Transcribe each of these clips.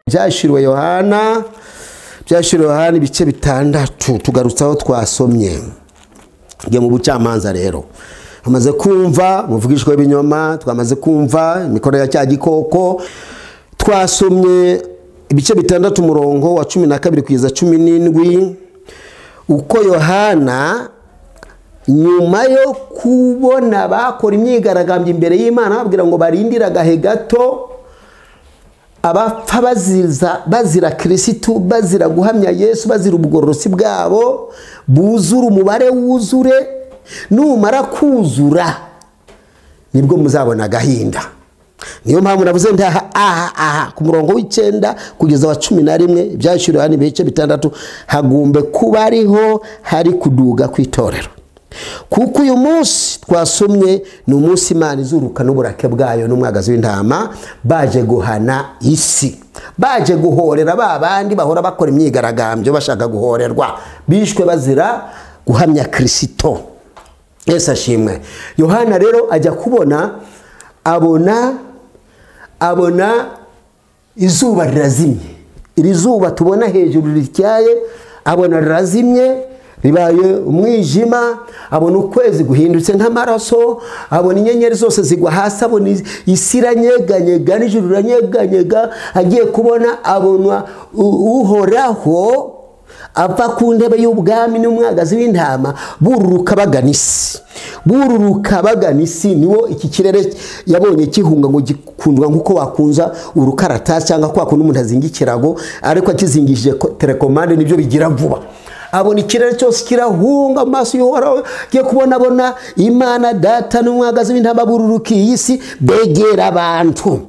byashyiriwe yohana byashyiriwe yohana ibice bitandatu tugarutse aho twasomye njye mu bucamanza rero amaze kumva umuvugishwa w'ibinyoma twamaze kumva imikorere ya cya gikoko twasomye ibice bitandatu umurongo wa cumi na kabiri kugeza cumi n'indwi uko yohana nyuma yo kubona bakora imyigaragambyo imbere y'imana babwira ngo barindire agahe gato abapfa baziza bazira kirisitu bazira guhamya yesu bazira ubugorosi bwabo buzure umubare wuzure numara kuzura nibwo muzabona agahinda niyo mpamvu navuze ndaha aha aha ku murongo w'icyenda kugeza wa cumi na rimwe ibyashyiriweho ibice bitandatu hagombe kuba ariho hari kuduga kw'itorero kuko uyu munsi twasomye ni umunsi imana izuruka n'uburake bwayo n'umwagazi w'intama baje guhana isi baje guhorera ba bandi bahora bakora imyigaragambyo bashaka guhorerwa bishwe bazira guhamya kirisito yesi ashimwe yohana rero ajya kubona abona abona izuba rirazimye iri zuba tubona hejuru rityaye abona rirazimye ribaye umwijima abona ukwezi guhindutse nk'amaraso abona inyenyeri zose zigwa hasi abona isi iranyeganyega n'ijoro riranyeganyega agiye kubona abona uhoraho ava ku ntebe y'ubwami n'umwagazi w'intama bururuka bagana isi bururuka bagana isi niwo iki kirere yabonye gihunga ngo gikundwa nk'uko wakunza urukaratasi cyangwa kwa kundi umuntu azinga ikirago ariko akizingishije telekomande nibyo bigira vuba abona ikirere cyose kirahunga mu maso y'uhoraho agiye kubona abona imana data n'umwagazi w'intama bururuka iyi si begera abantu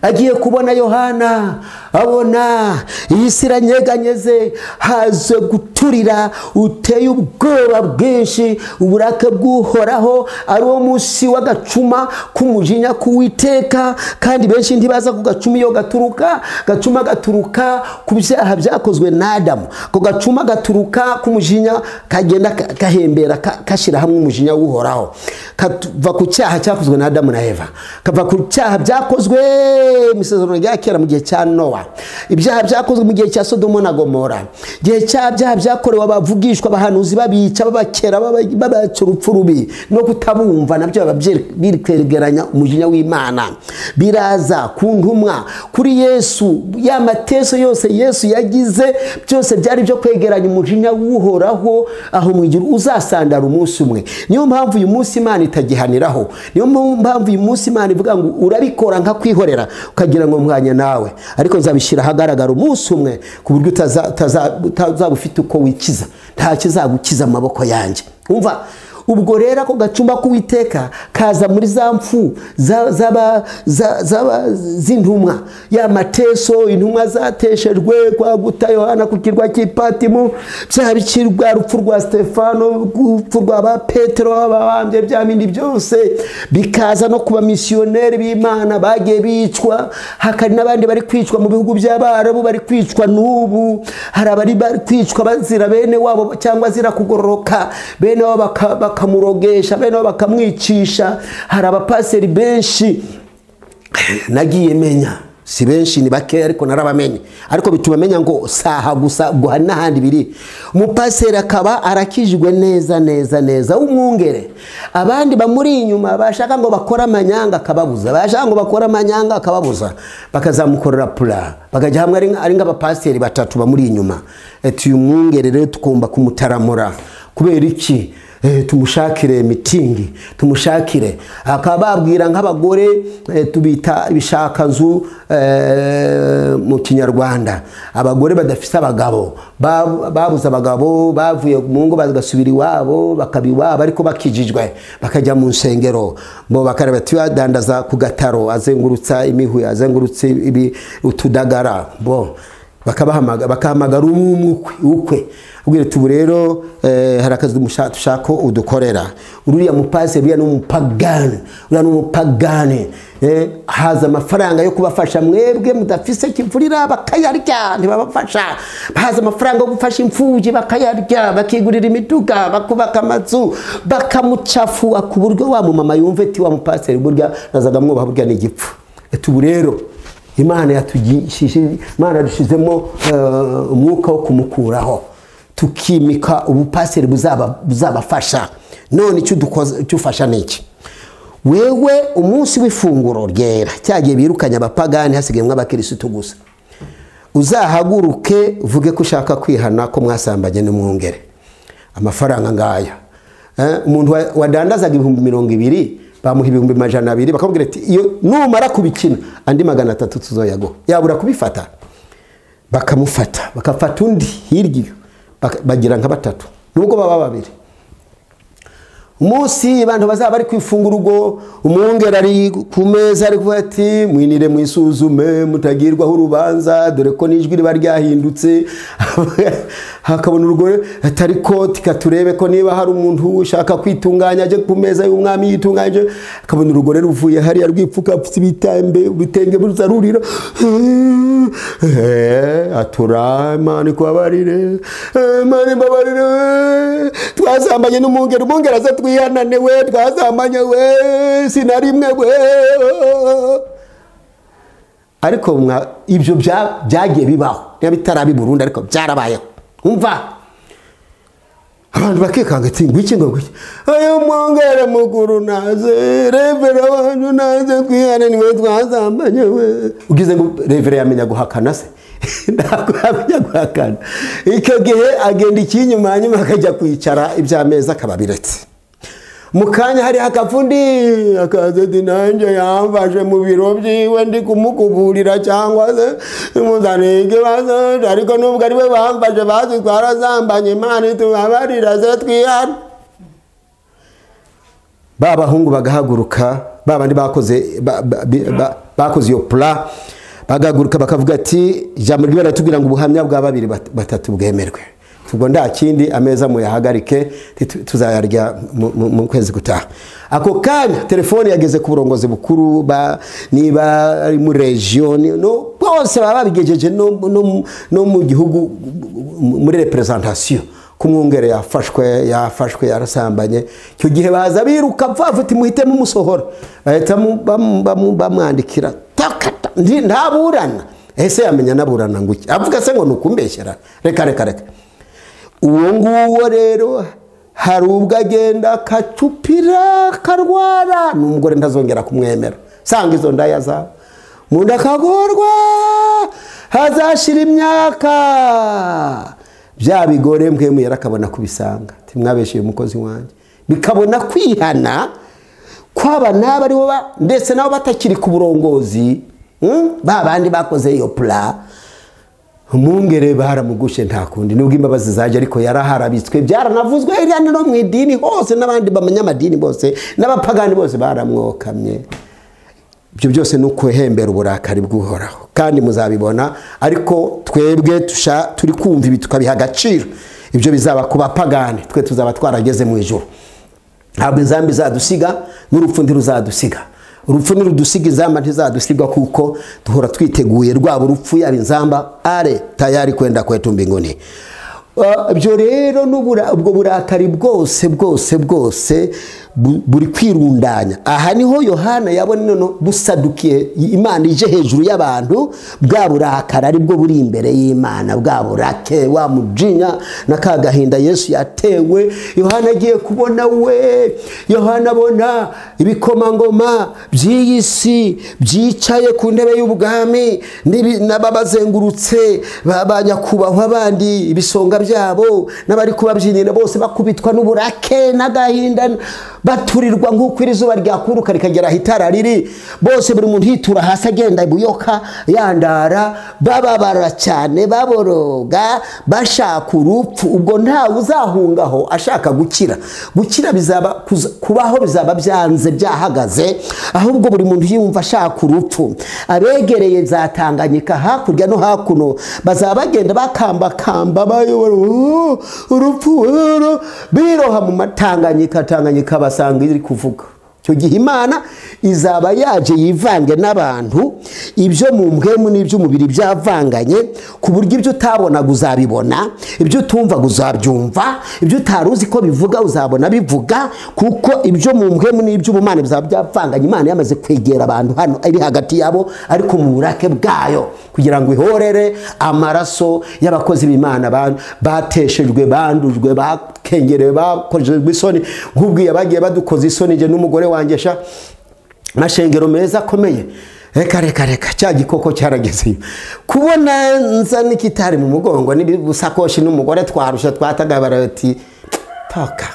agiye kubona yohana abona iyi si iranyeganyeze haje guturira uteye ubwoba bwinshi uburake bw'uhoraho ari wo munsi w'agacuma k'umujinya k'uwiteka kandi benshi ntibaza ku gacuma iyo gaturuka gacuma gaturuka ku byaha byakozwe n'adamu ako gacuma gaturuka k'umujinya kagenda gahembera kashyira hamwe umujinya w'uhoraho kava ku cyaha cyakozwe n'adamu na eva kava ku cyaha byakozwe imisezerano rya kera mu gihe cya nowa ibyaha byakozwe mu gihe cya sodomo na gomora igihe cya byaha byakorewe abavugishwa abahanuzi babica babakera babaca urupfu rubi no kutabumva nabyo bikwegeranya umujinya w'imana biraza ku ntumwa kuri yesu ya mateso yose yesu yagize byose byari byo kwegeranya umujinya w'uhoraho aho mwigira uzasandara umunsi umwe niyo mpamvu uyu munsi imana itagihaniraho niyo mpamvu uyu munsi imana ivuga ngo urabikora nka kwikorera ukagira ngo mwanya nawe ariko nzabishyira ahagaragara umunsi umwe ku buryo utazaba ufite uko wikiza nta kizagukiza amaboko yanjye umva ubwo rero ako gacumba k'uwiteka kaza muri za mfu z'intumwa ya mateso intumwa zateshejwe kwaguta yohana ku kirwa cy'ipatimu byaba ikirwa rupfu rwa stefano urupfu rwa ba petero ababambye bya bindi byose bikaza no kuba misiyoneri b'imana bagiye bicwa hakari n'abandi bari kwicwa mu bihugu by'abarabu bari kwicwa n'ubu hari abari kwicwa bazira bene wabo cyangwa zira kugororoka bene wabo bakaba bakamurogesha bene bo bakamwicisha hari abapaseri benshi nagiye menya si benshi ni bakeya ariko narabamenye ariko bituma menya ngo saha gusa ubwo hari n'ahandi biri umupaseri akaba arakijwe neza neza neza w'umwungere abandi bamuri inyuma bashaka ngo bakore amanyanga akababuza bashaka ngo bakore amanyanga akababuza bakazamukorera pura bakajya hamwe ari nk'abapaseri batatu bamuri inyuma uyu mwungere rero tugomba kumutaramura kubera iki tumushakire mitingi tumushakire bakaba babwira nk'abagore tubita ibishakanzu mu kinyarwanda abagore badafite abagabo babuze abagabo bavuye mu ngo bagasubira iwabo bakaba iwabo ariko bakijijwe bakajya mu nsengero ngo bakareba tuyadandaza ku gataro azengurutsa imihuye azengurutse utudagara bo bakahamagara ukwe ubwira ubu rero hari akazi dushaka udukorera uriya mupaseri uriya ni umupagani uriya ni umupagani haza amafaranga yo kubafasha mwebwe mudafise kivurira bakayarya ntibabafasha haza amafaranga yo gufasha imfubyi bakayarya bakigurira imiduga bakubaka amazu bakamucafua ku buryo wa mumama yumva ati wa mupaseri burya nazaga mwubaha burya ni igipfu ubu rero imana yatugishije imana yadushyizemo eh, umwuka wo kumukuraho tukimika ubupaseri buzaba- buzabafasha none icyo dukoze icyo ufasha ni iki wewe umunsi w'ifunguro ryera cyagiye birukanye abapagani hasigayemo abakirisitu gusa uzahaguruke uvuge ko ushaka kwihana ko mwasambanye n'umwungere amafaranga ngaya Eh, umuntu wa- wadandazaga ibihumbi mirongo ibiri bamuha ibihumbi majana abiri bakamubwira ati iyo numara kubikina andi magana atatu tuzoyaguha yabura kubifata bakamufata bakafata undi hirya iyo baka- bagira nka batatu nubwo baba babiri umunsi abantu bazaba bari ku ifunguro ubwo umwungeri ari ku meza ari kuvuga ati mwinire mwisuzume mutagirwaho urubanza dore ko n'ijwi riba ryahindutse hakabona urugore ati ariko tika turebe ko niba hari umuntu ushaka kwitunganya ajye ku meza y'umwami yitunganyije akabona urugore ruvuye hariya rwipfukapfutse ibitambe ibitenge buza rurira atura imana ikubabarire imana imbabarire twazambanye n'umwungeri umwungeri aza twihanane we twazambanye we sinarimwe we ariko mwa- ibyo bya- byagiye bibaho niba bitarabi burundu ariko byarabayeho umva abantu bakikanga ati ngwiki ngo ngwiki ayo mwongere mukuru naze revera wanyu naze kwihane niwe twazambanye we ugize ngo revera yamenya guhakana se ntabwo yamenya guhakana icyo gihe agenda ikinyuma hanyuma akajya kwicara iby'amezi akaba abiretse mu kanya hari akafundi akaza ati nanjye yamfashe mu biro byiwe ndi kumukuburira cyangwa se muzanike bazaje ariko nubwo ari we bamfashe bazi twarazambanye imana itubabarira ze twihana ba bahungu bagahaguruka ba bandi bakoze ba- ba- bi- ba- bakoze iyo pula bagahaguruka bakavuga ati ijambo ry'ibara tubwira ngo ubuhamya bwa babiri bat- batatu bwemerwe ubwo nta kindi ameza muyahagarike titu- tuzayarya mu- mu- mu kwezi gutaha ako kanya telefone yageze ku burongozi bukuru ba- niba ari muri regiyo ni- no- bose baba babigejeje no no- no mu gihugu muri representasiyo kumwungere yafashwe yafashwe yarasambanye icyo gihe baza biruka mfavuti muhite mumusohora bahita mu- bamu- bamu- bamwandikira takata ntaburana ese yamenya naburana ngo iki avuga se ngo ni ukumbeshyera reka reka reka uwo nguwo rero hari ubwo agenda akacupira akarwara n'umugore ntazongera kumwemera sanga izo ndaya zawe mu nda akagorwa hazashira imyaka bya bigore mbwemuyera akabona kubisanga ntimwabeshyuye umukozi wanjye bikabona kwihana kwaba n'aba aribo ba- ndetse nabo batakiri ku burongozi mm, ba bandi bakoze iyo pura umwungere baramugushe nta kundi nubwo imbabazi zajya ariko yaraharabitswe byaranavuzwe hirya no mu idini hose n'abandi banyamadini bose n'abapagani bose baramwokamye ibyo byose ni ukuhembera uburakari bw'uhoraho kandi muzabibona ariko twebwe tusha- turi kumva ibi tukabiha agaciro ibyo bizaba ku bapagani twe tuzaba twarageze mu ijoro ntabwo inzambi izadusiga n'urupfu ntiruzadusiga urupfu ntirudusiga inzamba ntizadusigwa kuko duhora twiteguye rwaba urupfu yaba inzamba are tayari kwenda kwetu mbinguni Uh, ibyo rero n'ubura- ubwo burakari bwose bwose bwose bu- buri kwirundanya aha niho yohana yabona noneho busadukiye imana ije hejuru y'abantu bwa burakari aribwo buri imbere y'imana bwa burake wa mujinya na ka gahinda yesu yatewe yohana agiye kubona we yohana abona ibikomangoma by'iyi si byicaye ku ntebe y'ubwami n'ibi- n'ababazengurutse ba ba nyakubahwa bandi ibisonga byabo n'abari kubabyinira bose bakubitwa n'uburake n'agahinda baturirwa nk'uko iri zuba ryakuruka rikagera aho itara riri bose buri muntu yitura hasi agenda buyoka yandara bababara cyane baboroga bashaka urupfu ubwo ntawe uzahungaho ashaka gukira gukira bizaba kuza- kubaho bizaba byanze byahagaze ahubwo buri muntu yumva ashaka urupfu abegereye za tanganyika hakurya no hakuno bazaba bagenda bakambakamba bayobora "Oh, urupfu rero biroha mu matanganyika tanganyika basanga iri kuvuga icyo gihe imana izaba yaje yivange n'abantu ibyo mu mbwemu n'iby'umubiri byavanganye ku buryo ibyo utabonaga uzabibona ibyo utumvaga uzabyumva ibyo utari uzi ko bivuga uzabona bivuga kuko ibyo mu mbwemu n'iby'ubumana bizaba byavanganye imana yamaze kwegera abantu hano iri hagati yabo ariko mu burake bwayo kugira ngo ihorere amaraso y'abakozi b'imana ba- bateshejwe bandujwe bakengerewe bakoreshejwe isoni nk'ubwiye bagiye badukoze isoni njye n'umugore wanjye sha amashengero meza akomeye reka reka reka cya gikoko cyaragezeyo kubona nza n'ikitari mu mugongo n'ibisakoshi n'umugore twarusha twatagabara bati paka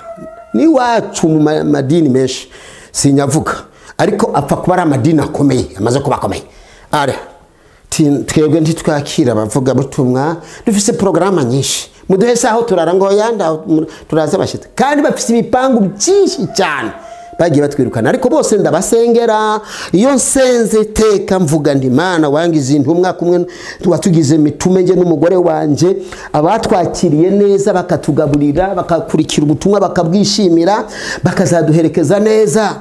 n'iwacu mu ma- madini menshi sinyavuga ariko apfa kuba ari amadini akomeye amaze kuba akomeye ara ti- twebwe ntitwakira abavuga butumwa dufise porogaramu nyinshi muduhe saho turara ngo yanda turaza abashyitsi kandi bafise ibipangu byinshi cyane bagiye batwirukana ariko bose ndabasengera iyo nsenze iteka mvuga nti mana wangize intumwa kumwe watugize mitume njye n'umugore wanjye abatwakiriye neza bakatugaburira bakakurikira ubutumwa bakabwishimira bakazaduherekeza neza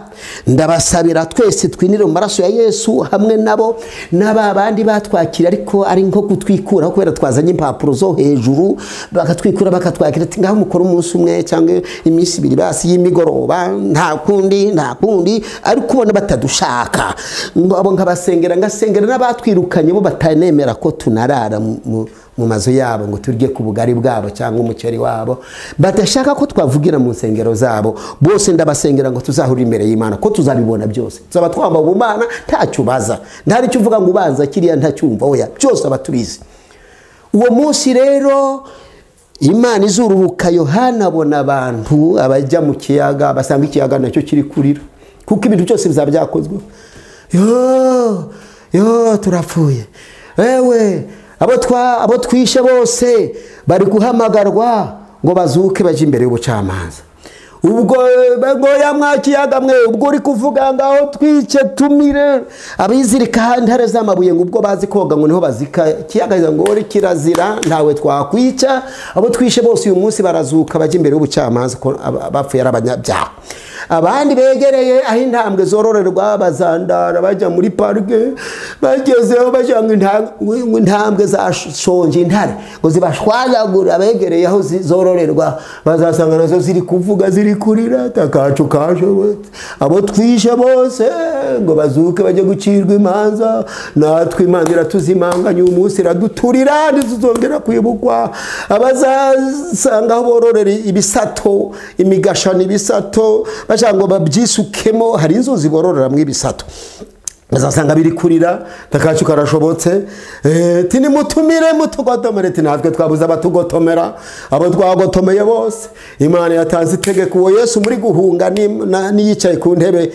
ndabasabira twese twinire mu maraso ya yesu hamwe nabo n'aba bandi batwakira ariko ari nko kutwikuraho kubera twazanye impapuro zo hejuru bakatwikura bakatwakira ati ngaho mukora umunsi umwe cyangwa iminsi ibiri basi y'imigoroba nta kundi nta kundi ariko ubona batadushaka ngo abo nkabasengera ngasengera n'abatwirukanye bo batanemera ko tunarara mu- mu- mu mazu yabo ngo turye ku bugari bwabo cyangwa umuceri wabo badashaka ko twavugira mu nsengero zabo bose ndabasengera ngo tuzahurire imbere y'imana ko tuzabibona byose tuzaba twambaye ubumana ntacyo ubaza ntari cyo uvuga ngo ubanza kiriya ntacyumva oya byose aba tubizi uwo munsi rero imana izururuka yohana abona abantu abajya mu kiyaga basanga ikiyaga nacyo kiri kurira kuko ibintu byose bizaba byakozwe yo yo turapfuye ewe abo twa- abo twishe bose bari guhamagarwa ngo bazuke bajye imbere y'ubucamanza ubwo ngoya mwakiyaga mwe ubwo uri kuvuga ngaho twice tumire abizirika intare z'amabuye ngo ubwo bazi koga ngo niho bazika kiyaga ngo uri kirazira ntawe twakwica abo twishe bose uyu munsi barazuka bajya imbere y'ubucamanza ko aba- abapfuye ari abanyabyaha abandi begereye aho intambwe zororerwa bazandara bajya muri parike bagezeho bajya ngo intambwe- ngo intambwe zashonje intare ngo zibashwanyagure abegereye aho zi- zororerwa bazasanga nazo ziri kuvuga ziri kurira takacu kaje we." abo twishe bose ngo bazuke bajye gucirwa imanza natwe imana iratuzimanganya uyu munsi iraduturira ntituzongera kwibukwa abazasanga aho bororera ibisato imigashana ibisato bashaka ngo babyisukemo hari inzuzi bororeramo ibisato bazasanga biri kurira takacu karashobotse Eh, ati nimutumire mutugotomere ati natwe twabuze abatugotomera abo twagotomeye bose imana yatanze itegeko uwo yesu muri guhunga ni- na- n'iyicaye ku ntebe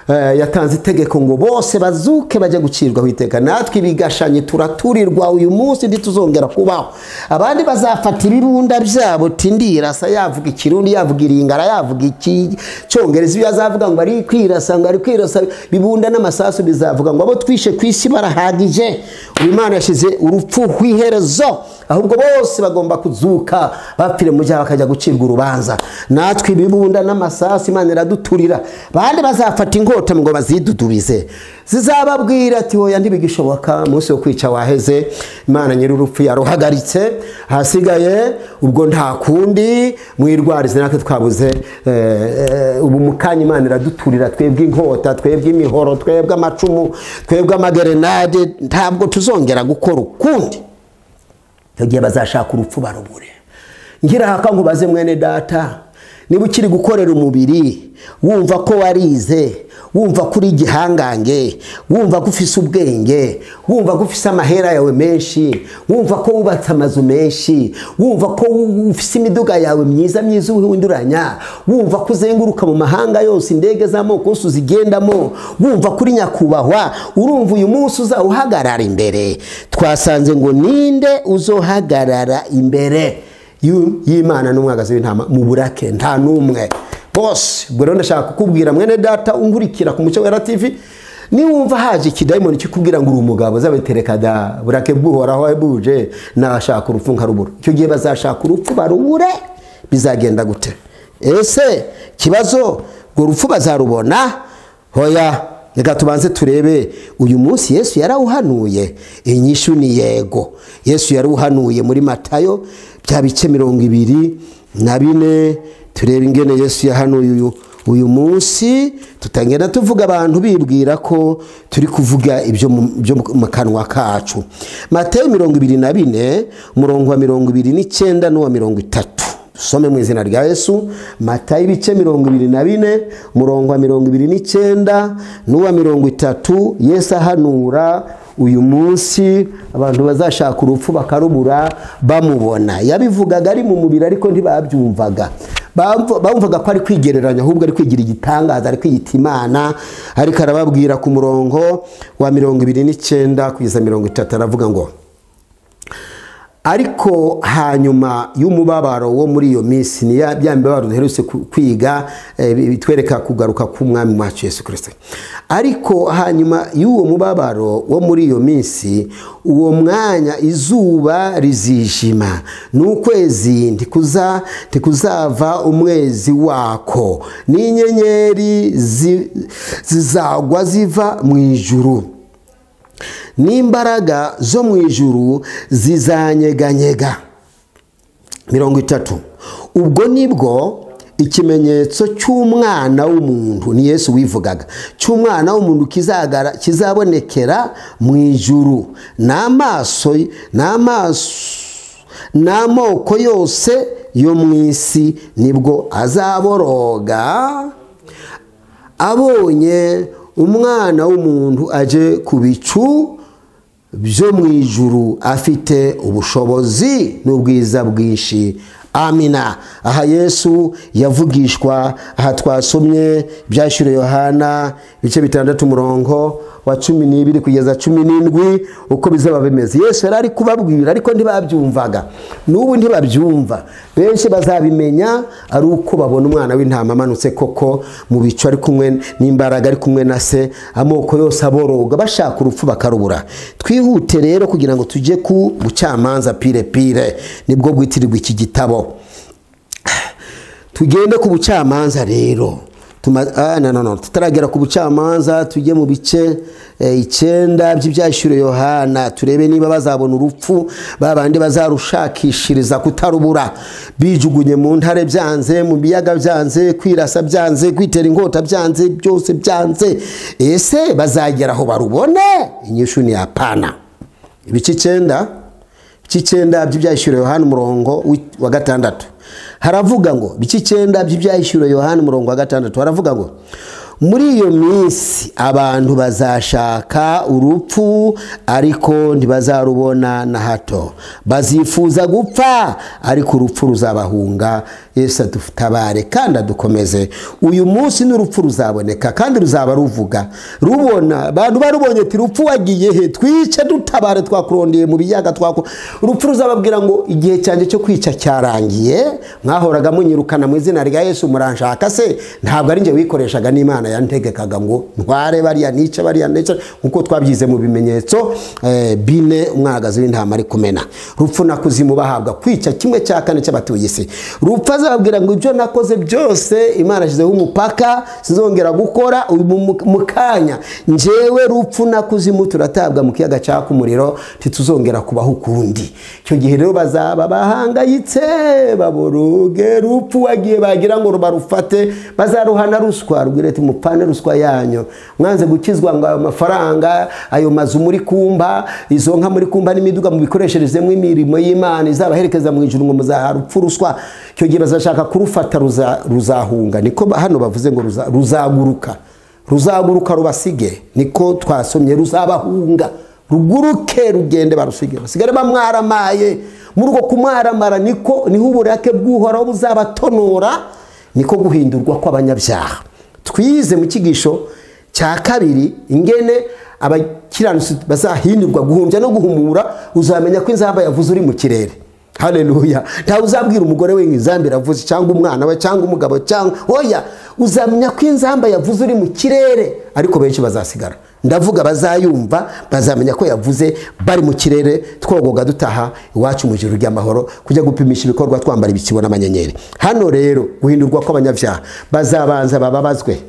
eh, yatanze itegeko ngo bose bazuke bajya gucirwaho iteka natwe ibigashanyi turaturirwa uyu munsi ntituzongera kubaho abandi bazafata ibirunda byabo tindirasa yavuga ikirundi yavuga iringara yavuga icyongereza ibyo azavuga ngo ari kwirasa ngo ari kwirasa bibunda n'amasasu bizavuga ngo abo twishe ku isi barahagije ubu imana yashyize urupfu ku iherezo ahubwo bose bagomba kuzuka bapfire mu byaha bakajya gucirwa urubanza natwe ibibunda n'amasasu imana iraduturira bandi bazafata inkota ngo bazidudubize zizababwira ati hoya ntibigishoboka umunsi wo kwica waheze imana nyir'urupfu yaruhagaritse hasigaye ubwo nta kundi mwirwarize natwe twabuze eh, eh, ubu mu kanya imana iraduturira twebwe inkota twebwe imihoro twebwe amacumu twebwe amagerenade ntabwo tuzongera gukora ukundi icyo gihe bazashaka urupfu barubure ngirahaka ngo baze mwene data niba ukiri gukorera umubiri wumva ko warize wumva ko uri igihangange wumva ko ufise ubwenge wumva ko ufise amahera yawe menshi wumva ko wubatse amazu menshi wumva ko ufise imiduga yawe myiza myiza uhinduranya wumva ko uzenguruka mu mahanga yose indege z'amoko yose uzigendamo wumva ko uri nyakubahwa urumva uyu munsi uzawuhagarara imbere twasanze ngo ninde uzohagarara imbere y'u- y'imana n'umwagazi w'intama mu burake nta n'umwe bose ubwo rero ndashaka kukubwira mwene data ungurikira ku mucyo wera tv niwumva haje ikidayimoni kikubwira ngo uri umugabo zabetereka da burake bwuhoraho buje nashaka urupfu nkarubura icyo gihe bazashaka urupfu barubure bizagenda gute ese ikibazo urwo rupfu bazarubona hoya reka tubanze turebe uyu munsi yesu yarawuhanuye inyishu ni yego yesu yarawuhanuye muri matayo bya bice mirongo ibiri na bine turebe ingene yesu yahanuye uyu uyu munsi tutagenda tuvuga abantu bibwira ko turi kuvuga ibyo mu- byo mu kanwa kacu mateyo mirongo ibiri na bine umurongo wa mirongo ibiri n'icyenda n'uwa mirongo itatu dusome mu izina rya yesu matayo ibice mirongo ibiri na bine umurongo wa mirongo ibiri n'icyenda n'uwa mirongo itatu yesu ahanura uyu munsi abantu bazashaka urupfu bakarubura bamubona yabivugaga ari mu mubiri ariko ntibabyumvaga Bamvu- bamvaga ko ari kwigereranya ahubwo ari kwigira igitangaza ari kwiyita imana ariko arababwira ku murongo wa mirongo ibiri n'icyenda kugeza mirongo itatu aravuga ngo ariko hanyuma y'umubabaro wo muri iyo minsi ni ya bya mibabaro duherutse ku- kwiga eh, bitwereka kugaruka k'umwami wacu yesu kirisito ariko hanyuma y'uwo mubabaro wo muri iyo minsi uwo mwanya izuba rizijima n'ukwezi ntikuza ntikuzava umwezi wako n'inyenyeri zi- zizagwa ziva mu ijuru n'imbaraga zo mu ijuru zizanyeganyega mirongo itatu ubwo nibwo ikimenyetso cy'umwana w'umuntu ni yesu wivugaga cy'umwana w'umuntu kizagara- kizabonekera mu ijuru n'amaso n'amaso n'amoko yose yo mu isi nibwo azaboroga abonye umwana w'umuntu aje ku bicu byo mu ijuru afite ubushobozi n'ubwiza bwinshi amina aha yesu yavugishwa aha twasomye ibyashyiriwe yohana ibice bitandatu umurongo wa cumi n'ibiri kugeza cumi n'indwi uko bizaba bimeze yesu yari ari kubabwira ariko ntibabyumvaga n'ubu ntibabyumva benshi bazabimenya ari uko babona umwana w'intama amanutse koko mu bicu ari kumwe n'imbaraga ari kumwe na se amoko yose aboroga bashaka urupfu bakarubura twihute rero kugira ngo tujye ku bucamanza pire pire nibwo bwitirirwa iki gitabo tugende ku bucamanza rero Tuma- ah, no, no, no. tutaragera ku bucamanza tujye mu bice eh, icyenda by'ibyashyure yohana turebe niba bazabona urupfu ba bandi bazarushakishiriza kutarubura bijugunye mu ntare byanze mu biyaga byanze kwirasa byanze kwitera inkota byanze byose byanze ese bazagera aho barubone inyishu ni yapana ibice icyenda by'icyenda by'ibyayishyura yohani umurongo wi- wa gatandatu haravuga ngo by'icyenda by'ibyayishyura yohani umurongo wa gatandatu haravuga ngo muri iyo minsi abantu bazashaka urupfu ariko ntibazarubona na hato bazifuza gupfa ariko urupfu ruzabahunga yesu adutabare kandi adukomeze uyu munsi n'urupfu ruzaboneka kandi ruzaba ruvuga rubona abantu barubonye ati rupfu wagiye he twice dutabare twakurondeye mu biyaga twako urupfu ruzababwira ngo igihe cyanjye cyo kwica cyarangiye mwahoraga munyirukana mu izina rya yesu muranshaka se ntabwo ari njye wikoreshaga n'imana yantegekaga ngo ntware bariya nice bariya nice nk'uko twabyize mu bimenyetso eh, bine umwagazi w'intama ari kumena rupfu na kuzimu bahabwa kwica kimwe cya kane cy'abatuye isi rupfu azababwira ngo ibyo nakoze byose imana ashyizeho umupaka sinzongera gukora uyu mu- mu- mu kanya njyewe rupfu na kuzimu turatabwa mu kiyaga cyaka umuriro ntituzongera kubaho ukundi icyo gihe rero bazaba bahangayitse baboroge rupfu wagiye bagira ngo barufate bazaruhana ruswa rubwire ati mupane ruswa yanyu mwanze gukizwa ngo ayo mafaranga ayo mazu muri kumba izo nka muri kumba n'imiduga mubikoresherezemo imirimo y'imana izabaherekeza mu ijuru ngo muzaha rupfu ruswa icyo gihe bazashaka kurufata ruza- ruzahunga niko hano bavuze ngo ruza- ruzaguruka ruzaguruka rubasige niko twasomye ruzabahunga ruguruke rugende barusige basigare bamwaramaye muri uko kumwaramara niko niho uburake bw'uhoraho buzabatonora niko guhindurwa kw'abanyabyaha twize mu cyigisho cya kabiri ingene abakiranutsi bazahindurwa guhumbya no guhumura uzamenya ko inzamba yavuze uri mu kirere haleluya ntawe uzabwira umugore we inzamba iravuze cyangwa umwana we cyangwa umugabo cyangwa oya uzamenya ko inzamba yavuze uri mu kirere ariko benshi bazasigara ndavuga bazayumva bazamenya ko yavuze bari mu kirere twogoga dutaha iwacu mu ijuru ry'amahoro kujya gupimisha ibikorwa twambara ibikibo n'amanyenyeri hano rero guhindurwa kw'abanyabyaha bazabanza bababazwe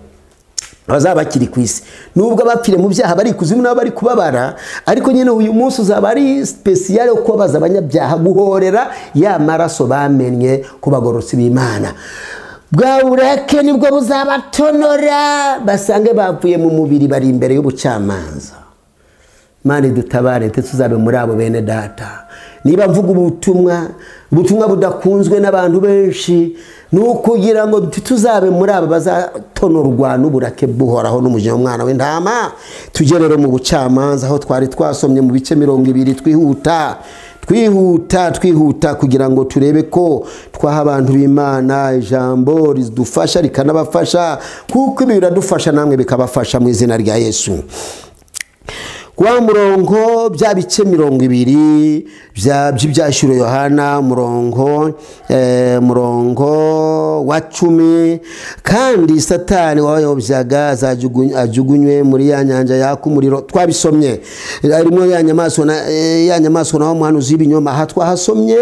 abazaba bakiri ku isi nubwo abapfire mu byaha bari ikuzimu nabo bari kubabara ariko nyine uyu munsi uzaba ari sipesiyare wo kubabaza abanyabyaha guhorera ya maraso bamenye ko bagororotse b'imana bwa burake nibwo buzabatonora basange bavuye mu mubiri bari imbere y'ubucamanza mani dutabare ndetse tuzabe muri abo bene data niba mvuga ubutumwa ubutumwa budakunzwe n'abantu benshi ni ukugira ngo tuzabe muri aba bazatonorwa n'uburake buhoraho n'umujinya w'umwana w'intama tujye rero mu bucamanza aho twari twasomye mu bice mirongo ibiri twihuta twihuta twihuta kugira ngo turebe ko twaha abantu b'imana ijambo ridufasha rikanabafasha kuko ibi biradufasha namwe bikabafasha mu izina rya yesu wa murongo bya bice mirongo ibiri by'ibyashyuro yohana murongo murongo wa cumi kandi satani wayobyaga ajugunywe muri ya nyanja yaka umuriro twabisomye harimo ya nyamaswa ya nyamaswa naho muhanuzi y'ibinyoma aha twahasomye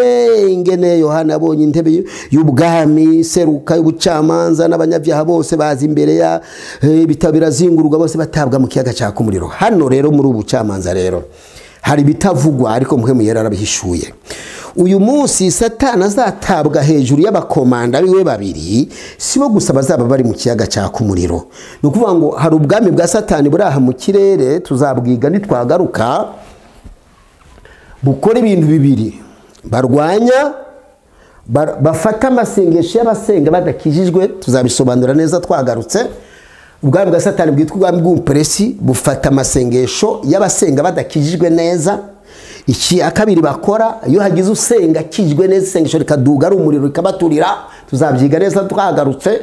ingene yohana yabonye intebe y'ubwami seruka y'ubucamanza n'abanyabyaha bose baza imbere ya ibitabo birazingurwa bose batabwa mu kiyaga cyaka umuriro hano rero muri ubu ubucamanza rero hari ibitavugwa ariko muhemu yari arabihishuye uyu munsi satana azatabwa hejuru y'abakomanda biwe babiri si bo gusa bazaba bari mu kiyaga cyaka umuriro ni ukuvuga ngo hari ubwami bwa satani buri aha mu kirere tuzabwiga nitwagaruka bukora ibintu bibiri barwanya bafata amasengesho y'abasenga badakijijwe tuzabisobanura neza twagarutse ubwami bwa satani bwitwa ubwami bw'umupuresi bufata amasengesho y'abasenga badakijijwe neza icya kabiri bakora iyo hagize usenga akijwe neza isengesho rikaduga ari umuriro rikabaturira tuzabyiga neza twagarutse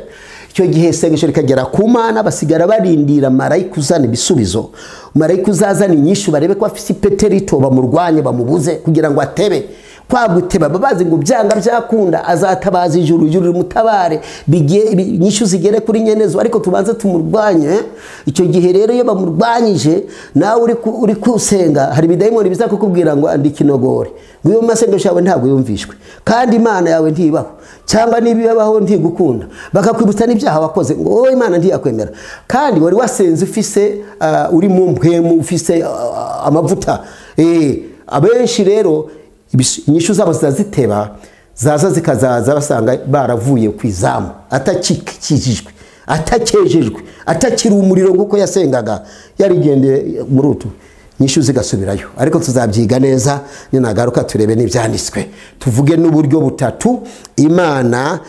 icyo gihe isengesho rikagera ku mana basigara barindira marayika uzana ibisubizo marayika uzazana inyinshi barebe ko afite ipeterito bamurwanye bamubuze kugira ngo atebe kwaguteba babazi ngo byanga byakunda azatabaza ijuru ijuru rimutabare inyishyu zigere kuri nyenezo ariko tubanze tumurwanye icyo gihe rero iyo bamurwanyije nawe uri kusenga hari ibidayimoni biza kukubwira ngo andika inogore ngo iyo masengesho yawe ntabwo yumvishwe kandi imana yawe ntibaho cyangwa niba ibabaho ntigukunda bakakwibutsa n'ibyaha wakoze ngo wowe imana ntiyakwemera kandi wari wasenze ufise uri mu mpemu ufise amavuta abenshi rero inyishu zabo zitaziteba zaza zikazaza basanga baravuye ku izamu atakikijijwe atakejejwe atakiri umuriro nk'uko yasengaga yarigendeye muri utu nyishu zigasubirayo ariko tuzabyiga neza ninagaruka turebe n'ibyanditswe tuvuge n'uburyo butatu imana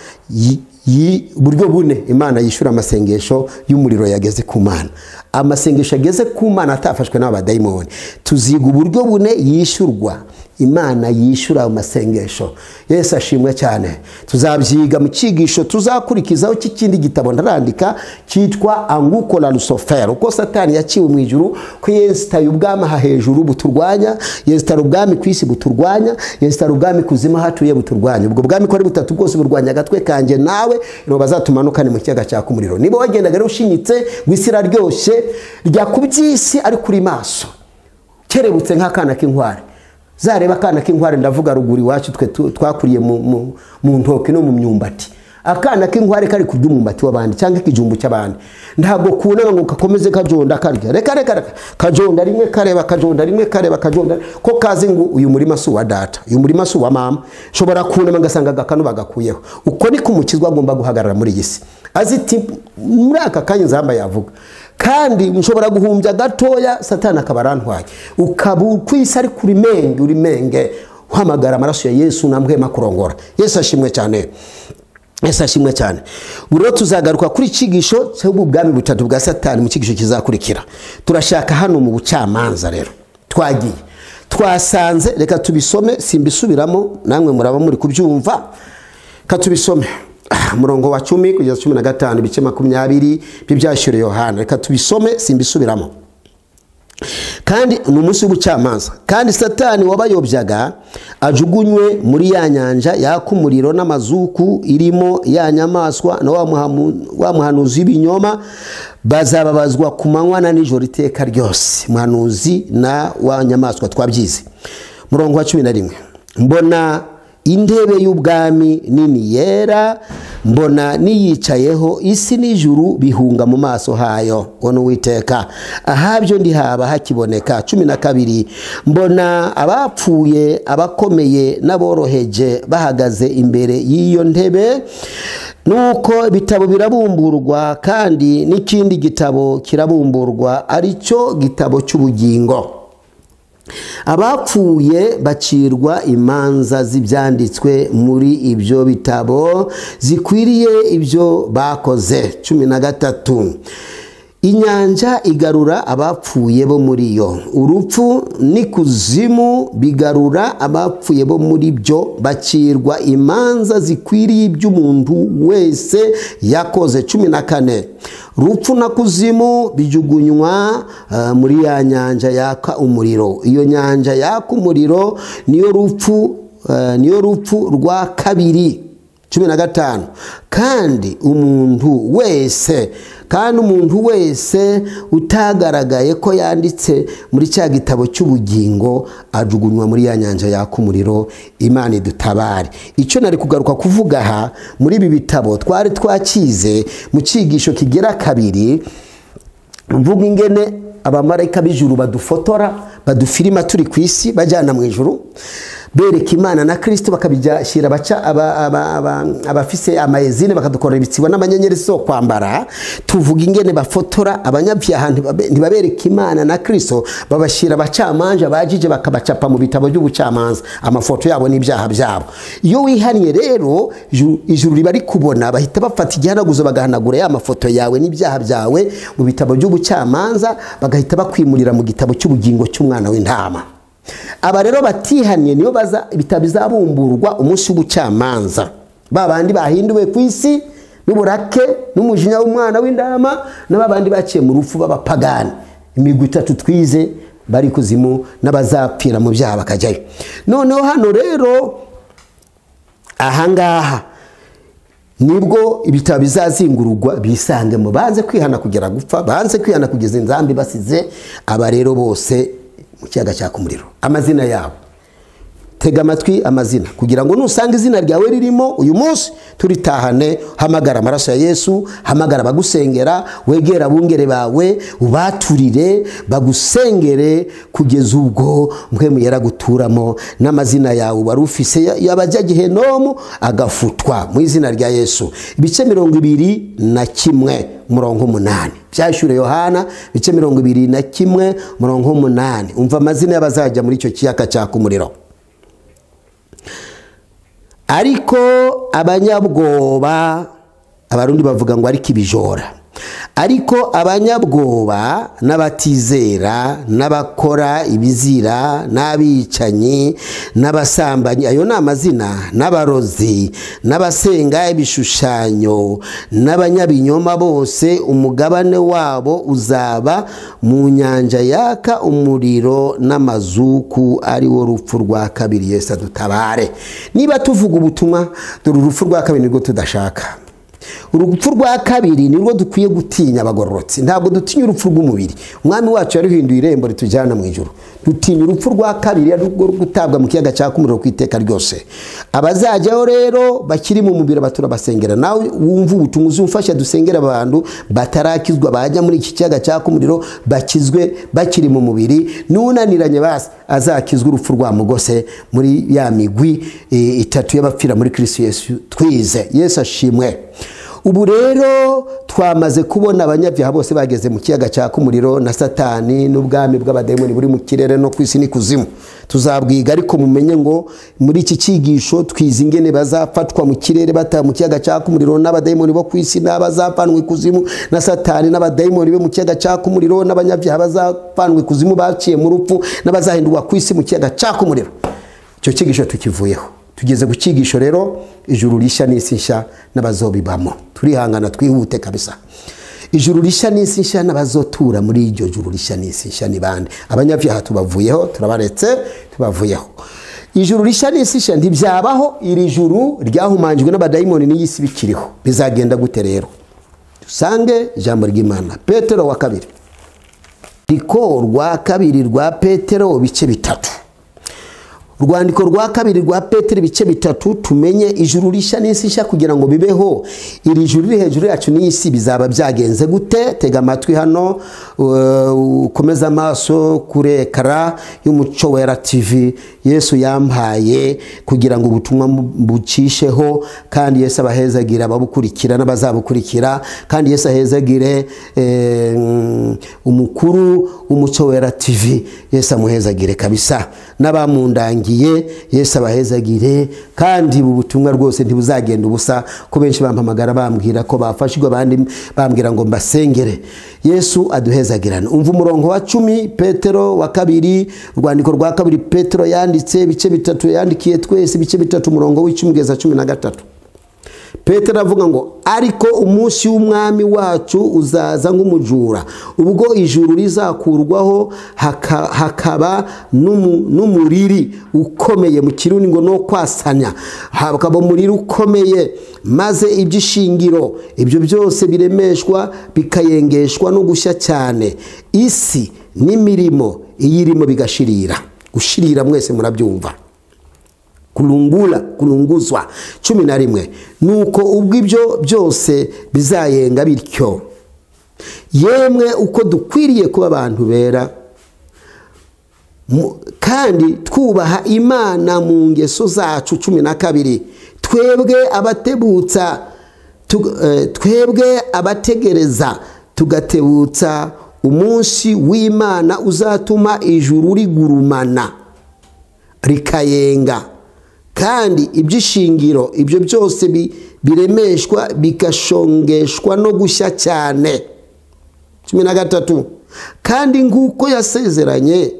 uburyo bune imana yishyura amasengesho y'umuriro yageze ku mana amasengesho ageze ku mana atafashwe n'abadayimoni tuziga uburyo bune yishyurwa imana yishyura amasengesho yesu ashimwe cyane tuzabyiga mu cyigisho tuzakurikizaho cy'ikindi gitabo ndarandika cyitwa angukora rusoferi uko satani yaciwe mu ijuru ko yesitaye ubwami aha hejuru buturwanya yesitara ubwami ku isi buturwanya yesitara ubwami kuzima aho atuye buturwanya ubwo bwami ko ari butatu bwose burwanya agatwe kanjye nawe nibo bazatumanukane mu kiyaga cyaka umuriro niba wagendaga ushinyitse ngo isi iraryoshye rya ku by'isi ari kuri maso kerebutse nk'akana k'inkware zareba akana k'inkware ndavuga ruguru iwacu twe twakuriye mu ntoki no mu myumbati akana k'inkware kari kurya umwumbati w'abandi cyangwa ikijumbu cy'abandi ntabwo kunama ngo kakomeze kajonda karya reka reka kajonda rimwe kareba kajonda rimwe kareba kajonda ko kazi ngo uyu murima si uwa data uyu murima si uwa mama ushobora kunama agasanga agakanu bagakuyeho uko ni kumukizwa agomba guhagarara muri iyi si aziti muri aka kanya nzamba yavuga kandi mushobora guhumbya gatoya satana akaba arantwaye ukaba ukwisa ari kuri menge uri menge uhamagara amaraso ya yesu namuhema kurongora yesu ashimwe cyane yesu ashimwe cyane ubu rero tuzagaruka kuri cyigisho cyangwa ubwami butatu bwa satani mu cyigisho kizakurikira turashaka hano mu bucamanza rero twagiye twasanze reka tubisome simbisubiramo namwe muraba muri kubyumva katubisome murongo wa cumi kugeza cumi na gatanu ibice makumyabiri by'ibyashyuriye yohana reka tubisome simbisubiramo kandi ni umunsi w'ubucamanza kandi satani wabayobyaga ajugunywe muri ya nyanja yaka umuriro n'amazuku irimo ya nyamaswa na wa muhanuzi w'ibinyoma bazababazwa ku manywa na nijoro iteka ryose muhanuzi na wa nyamaswa twabyize murongo wa cumi na rimwe mbona intebe y'ubwami nini yera mbona niyicayeho isi n'ijuru bihunga mu maso hayo ngo ni uwiteka ahabyo ndihaba hakiboneka cumi na kabiri mbona abapfuye abakomeye n'aboroheje bahagaze imbere y'iyo ntebe nuko ibitabo birabumburwa kandi n'ikindi gitabo kirabumburwa aricyo gitabo cy'ubugingo abapfuye bacirwa imanza z'ibyanditswe muri ibyo bitabo zikwiriye ibyo bakoze cumi na gatatu inyanja igarura abapfuye bo muri yo urupfu n'ikuzimu bigarura abapfuye bo muri byo bacirwa imanza zikwiriye iby'umuntu wese yakoze cumi na kane rupfu na kuzimu bijugunywa eh, muri ya nyanja yaka umuriro iyo nyanja yaka umuriro niyo rupfu eh, niyo rupfu rwa kabiri cumi na gatanu kandi umuntu wese kandi umuntu wese utagaragaye ko yanditse muri cya gitabo cy'ubugingo ajugunywa muri ya nyanja yaka umuriro imana idutabare icyo nari kugaruka kuvuga aha muri ibi bitabo twari twakize mu cyigisho kigera kabiri mvuga ingene abamarayika b'ijuru badufotora badufirima turi ku isi bajyana mu ijuru bereka imana na kirisito bakabishyira abafise amayezine bakadukorera ibitsibo n'amanyenyeri zo kwambara tuvuga ingene bafotora abanyabyaha ntibabereka imana na kirisito babashyira abacamanza abajije bakabacapa mu bitabo by'ubucamanza amafoto yabo n'ibyaha byabo iyo wihannye rero ijuru riba rikubona bahita bafata igihanaguzo bagahanagura ya mafoto yawe n'ibyaha byawe mu bitabo by'ubucamanza bagahita bakwimurira mu gitabo cy'ubugingo cy'umwana w'intama aba rero batihanye niyo baza ibitabo bizabumburwa umunsi w'ubucamanza ba bandi bahinduwe ku isi n'uburake n'umujinya w'umwana w'indama na ba bandi baciye mu rupfu b'abapagani imigwi itatu twize bari kuzimu n'abazapfira mu byaha bakajyayo noneho hano rero ahangaha nibwo ibitabo bizazingururwa bisangemo banze kwihana kugera gupfa banze kwihana kugeza inzambi basize aba rero bose mu kiyaga cyaka umuriro amazina yabo tega amatwi amazina kugira ngo nusanga izina ryawe ririmo uyu munsi turitahane hamagara amaraso ya yesu hamagara abagusengera wegera abungere bawe ubaturire bagusengere kugeza ubwo mwe muyera guturamo n'amazina yawe wari ufise yabajya gihenomu agafutwa mu izina rya yesu ibice mirongo ibiri na kimwe murongo umunani byashyure yohana ibice mirongo ibiri na kimwe murongo umunani umva amazina y'abazajya muri icyo kiyaga cyaka umuriro ariko abanyabwoba abarundi bavuga ngo ariko ibijora ariko abanyabwoba n'abatizera n'abakora ibizira n'abicanyi n'abasambanyi ayo ni amazina n'abarozi n'abasenga ibishushanyo n'abanyabinyoma bose umugabane wabo uzaba mu nyanja yaka umuriro n'amazuku ari wo rupfu rwa kabiri yesi dutabare niba tuvuga ubutumwa dore urupfu rwa kabiri nibwo tudashaka urupfu rwa kabiri nirwo dukwiye gutinya abagororotsi ntabwo dutinya urupfu rw'umubiri umwami wacu yaruhinduye irembo ritujyana mu ijoro dutinya urupfu rwa kabiri rwo gutabwa mu kiyaga cyaka umuriro ku iteka ryose abazajyaho rero bakiri mu mubiri baturabasengera nawe wumva ubutumwa uzumfasha dusengera abantu batarakizwa bajya muri iki kiyaga cyaka umuriro bakizwe bakiri mu mubiri n'unaniranye basi azakizwa urupfu rwa mugose muri ya migwi itatu y'abapfira muri kirisi yesu twize yesu ashimwe ubu rero twamaze kubona abanyabyaha bose bageze mu kiyaga cyaka umuriro na satani n'ubwami bw'abadayimoni buri mu kirere no ku isi n'ikuzimu tuzabwiga ariko mumenye ngo muri iki cyigisho twize ingene bazafatwa mu kirere bataha mu kiyaga cyaka umuriro n'abadayimoni bo ku isi n'abazavanwa ikuzimu na satani n'abadayimoni bo mu kiyaga cyaka umuriro n'abanyabyaha bazavanwa ikuzimu baciye mu rupfu n'abazahindurwa ku isi mu kiyaga cyaka umuriro icyo cyigisho tukivuyeho tugeze ku cyigisho rero ijuru rishya n'isi nshya n'abazobibamo turihangana twihute kabisa ijuru rishya n'isi nshya n'abazotura muri iryo juru rishya n'isi nshya ni bande abanyabyaha tubavuyeho turabaretse tubavuyeho ijuru rishya n'isi nshya ntibyabaho iri juru ryahumanjwe n'abadayimoni n'iy'isi bikiriho bizagenda gute rero dusange ijambo ry'imana petero wa kabiri riko rwa kabiri rwa petero bice bitatu urwandiko rwa kabiri rwa peteri ibice bitatu tumenye ijuru rishya n'isi nshya kugira ngo bibeho iri juru riri hejuru yacu n'isi bizaba byagenze gute tega amatwi hano uh, ukomeze amaso kuri ekara y'umuco wera tv yesu yampaye kugira ngo ubutumwa bucisheho kandi yesu abahezagire ababukurikira n'abazabukurikira kandi yesu ahezagire eh, mm, umukuru w'umuco wera tv yesu amuhezagire kabisa n'abamundangiye yesu abahezagire kandi ubu butumwa rwose ntibuzagenda ubusa ko benshi bampamagara bambwira ko bafashwe abandi bambwira ngo mbasengere yesu aduhezagirana umva umurongo wa cumi petero wa kabiri urwandiko rwa kabiri petero yanditse ibice bitatu yandikiye twese ibice bitatu umurongo w'icumi kugeza cumi na gatatu petero avuga ngo ariko umunsi w'umwami wacu uzaza nk'umujura ubwo ijuru rizakurwaho haka- hakaba n'umu- n'umuriri ukomeye mu kirundi ngo no kwasanya hakaba umuriri ukomeye maze iby'ishingiro ibyo byose biremeshwa bikayengeshwa no gushya cyane isi n'imirimo iyirimo bigashirira gushirira mwese murabyumva kurungura kurunguzwa cumi na rimwe nuko ubwo ibyo byose bizayenga bityo yemwe uko dukwiriye kuba abantu bera mu- kandi twubaha imana mu ngeso zacu cumi na kabiri twebwe abatebutsa tu- eh, twebwe abategereza tugatebutsa umunsi w'imana uzatuma ijuru rigurumana rikayenga kandi iby'ishingiro ibyo byose bi- biremeshwa bigashongeshwa no gushya cyane cumi na gatatu kandi nk'uko yasezeranye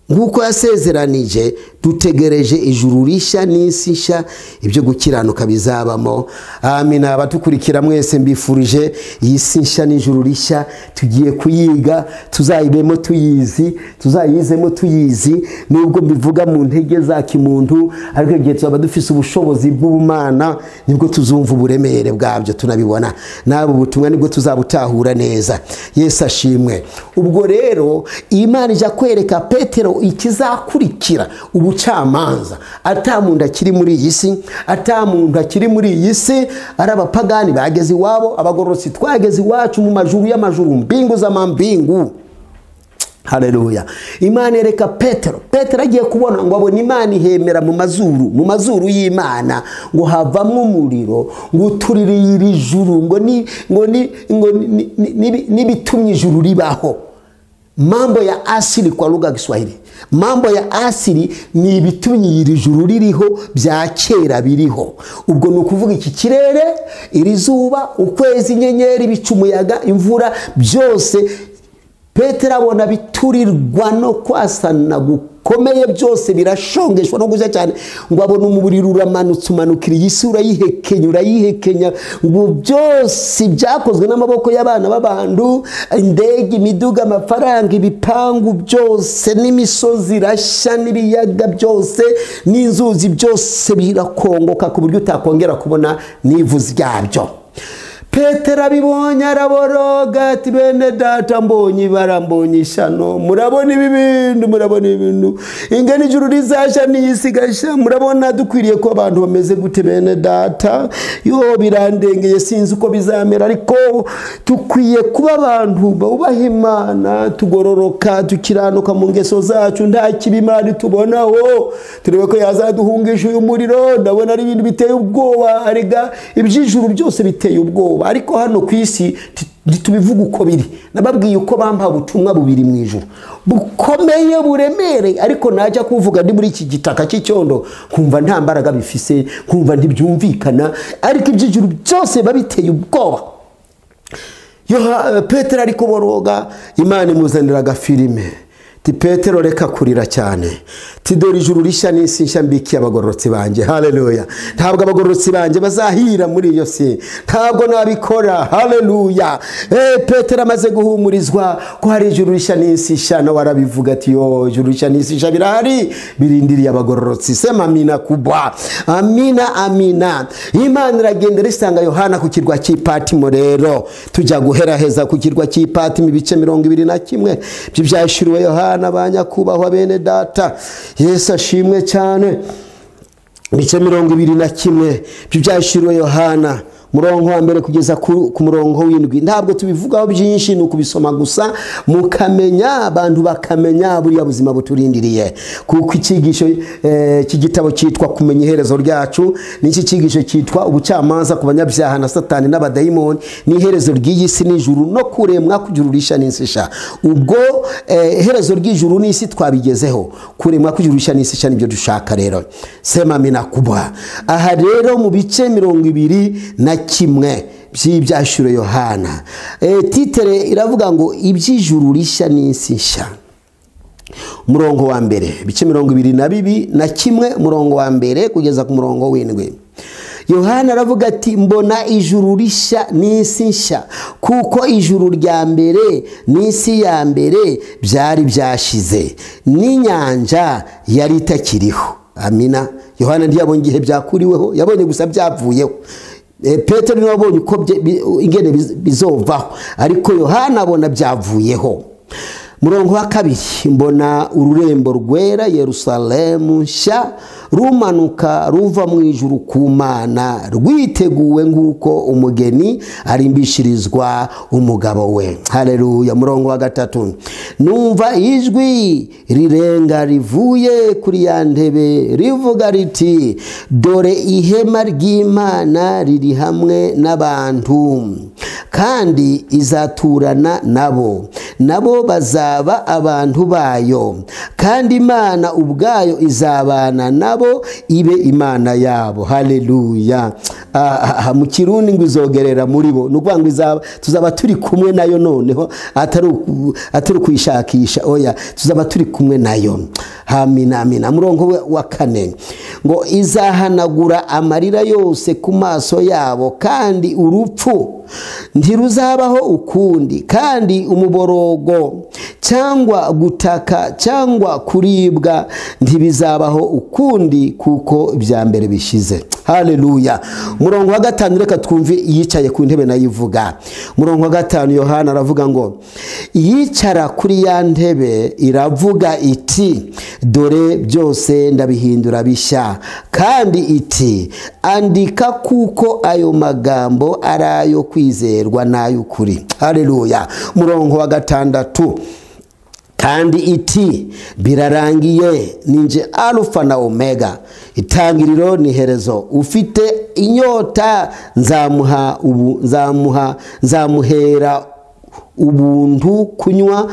nk'uko yasezeranije dutegereje ijuru rishya n'isi nshya ibyo gukiranuka bizabamo amina abatukurikira mwese mbifurije iyi si nshya n'ijuru rishya tugiye kuyiga tuzayibemo tuyizi tuzayizemo tuyizi nubwo mbivuga mu ntege za kimuntu ariko igihe tuzaba dufise ubushobozi bw'ubumana nibwo tuzumva uburemere bwabyo tunabibona n'abo butumwa nibwo tuzabutahura neza yesu ashimwe ubwo rero imana ijya kwereka petero ikizakurikira ubucamanza atamuntu akiri muri iyi si atamuntu akiri muri iyi si ari abapagani bageze iwabo abagororotsi twageze iwacu mu majuru y'amajuru mbingu z'amambingu hareruya imana yereka petero petero agiye kubona ngo abona imana ihemera mu mazuru mu mazuru y'imana ngo havamwo umuriro ngo uturire iri juru ngo ni ngo ni ngo ni- ni- ni- nibi- n'ibitumye ijuru ribaho mambo ya asili kwa lugha ya kiswahili mambo ya asili ni ibitumye iri juru ririho bya kera biriho ubwo ni ukuvuga iki kirere iri zuba ukwezi inyenyeri ibicu umuyaga imvura byose petero abona biturirwa no kwasana gukomeye byose birashongeshwa no gushya cyane ngo abone umubiri uramanutse umanukira iyi si urayihekenya urayihekenya ngo byose byakozwe n'amaboko y'abana b'abantu indege imiduga amafaranga ibipangu byose n'imisozi irashya n'ibiyaga byose n'inzuzi byose birakongoka ku buryo utakongera kubona n'ivuzi ryabyo petero abibonye araboroga ati bene data mbonye ibara mbonye ishano murabona ibi bintu murabona ibi bintu ingana ijuru rizashya n'iyisi igashya murabona dukwiriye ko abantu bameze gute bene data yo birandengeye sinzi uko bizamera ariko dukwiye kuba abantu bubaha imana tugororoka tukiranuka mu ngeso zacu nta kibi imana tubonaho turebe ko yazaduhungisha uyu muriro ndabona ari ibintu biteye ubwoba arega iby'ijuru byose biteye ubwoba ariko hano ku isi ti- ntitubivuga uko biri nababwiye uko bampa ubutumwa bubiri mu ijuru bukomeye buremereye ariko najya kuvuga ndi muri iki gitaka cy'icyondo nkumva nta mbaraga bifise nkumva ntibyumvikana ariko iby'ijuru byose biba biteye ubwoba Yoha- petero ari kuboroga imana imuzanira agafilime ti petero reka kurira cyane ti dore ijuru rishya n'isi nshya mbikiye abagororotsi banjye haleluya ntabwo abagororotsi banjye bazahira muri iyo si ntabwo nabikora haleluya Eh, petero amaze guhumurizwa ko hari ijuru rishya n'isi nshya nawe arabivuga ati yo ijuru rishya n'isi nshya birahari birindiriye abagororotsi sema amina kubwa amina amina imana iragenda risanga yohana ku kirwa cy'ipatimo rero tujya guheraheza ku kirwa cy'ipatimo ibice mirongo ibiri na kimwe by'ibyashiriwe yohana bana ba nyakubahwa bene data yesu ashimwe cyane ibice mirongo ibiri na kimwe ibyo byashyiriwe yohana murongo wa mbere kugeza ku ku murongo w'indwi ntabwo tubivugaho byinshi ni ukubisoma gusa mukamenya abantu bakamenya buriya buzima buturindiriye kuko icyigisho eh, cy'igitabo cyitwa kumenya iherezo ryacu n'iki cyigisho cyitwa ubucamanza ku banyabyaha na satani n'abadayimoni n'iherezo ry'iyi si n'ijuru no kuremwa kugira urisha n'insisha ubwo eh, iherezo ry'ijuru n'isi twabigezeho kuremwa kugira urisha n'insisha nibyo dushaka rero sema mina kubwa aha rero mu bice mirongo ibiri na kimwe by'ibyashyuro yohana Eh, titere iravuga ngo iby'ijuru rishya n'isi nshya umurongo wa mbere ibice mirongo ibiri na bibi na kimwe umurongo wa mbere kugeza ku murongo w'indwi yohana aravuga ati mbona ijuru rishya n'isi nshya kuko ijuru rya mbere n'isi ya mbere byari byashize n'inyanja yari itakiriho amina yohana ntiyabonye igihe byakuriweho yabonye gusa byapfuyeho petero niwe wabonye uko bye- bi- ingene biz- bizovaho ariko yohana abona byavuyeho murongo wa kabiri mbona ururembo rwera yerusalemu nshya rumanuka ruva mu ijuru ku mana rwiteguwe nk'uko umugeni arimbishirizwa umugabo we hareruya murongo wa gatatu numva ijwi rirenga rivuye kuri ya ntebe rivuga riti dore ihema ry'imana riri hamwe n'abantu kandi izaturana nabo nabo bazaba abantu bayo kandi imana ubwayo izabana nabo ibe imana yabo haleluya Ah, ah, ah, mu kirundi ngo izogerera muri bo ni ukuvuga ngo izaba- tuzaba turi kumwe nayo noneho atari uku- atari ukuyishakisha oya tuzaba turi kumwe nayo amina amina murongo we wa kane ngo izahanagura amarira yose ku maso yabo kandi urupfu ntiruzabaho ukundi kandi umuborogo cyangwa gutaka cyangwa kuribwa ntibizabaho ukundi kuko ibya mbere bishize haleluya umurongo wa gatanu reka twumve iyicaye ku ntebe nayo ivuga umurongo wa gatanu yohana aravuga ngo iyicara kuri ya ntebe iravuga iti dore byose ndabihindura bishya kandi iti andika kuko ayo magambo ari ayo kwizerwa n'ay'ukuri haleluya umurongo wa gatandatu kandi iti birarangiye ninje alufa na omega itangiriro ni herezo ufite inyota nzamuha ubu nzamuha nzamuhera ubuntu kunywa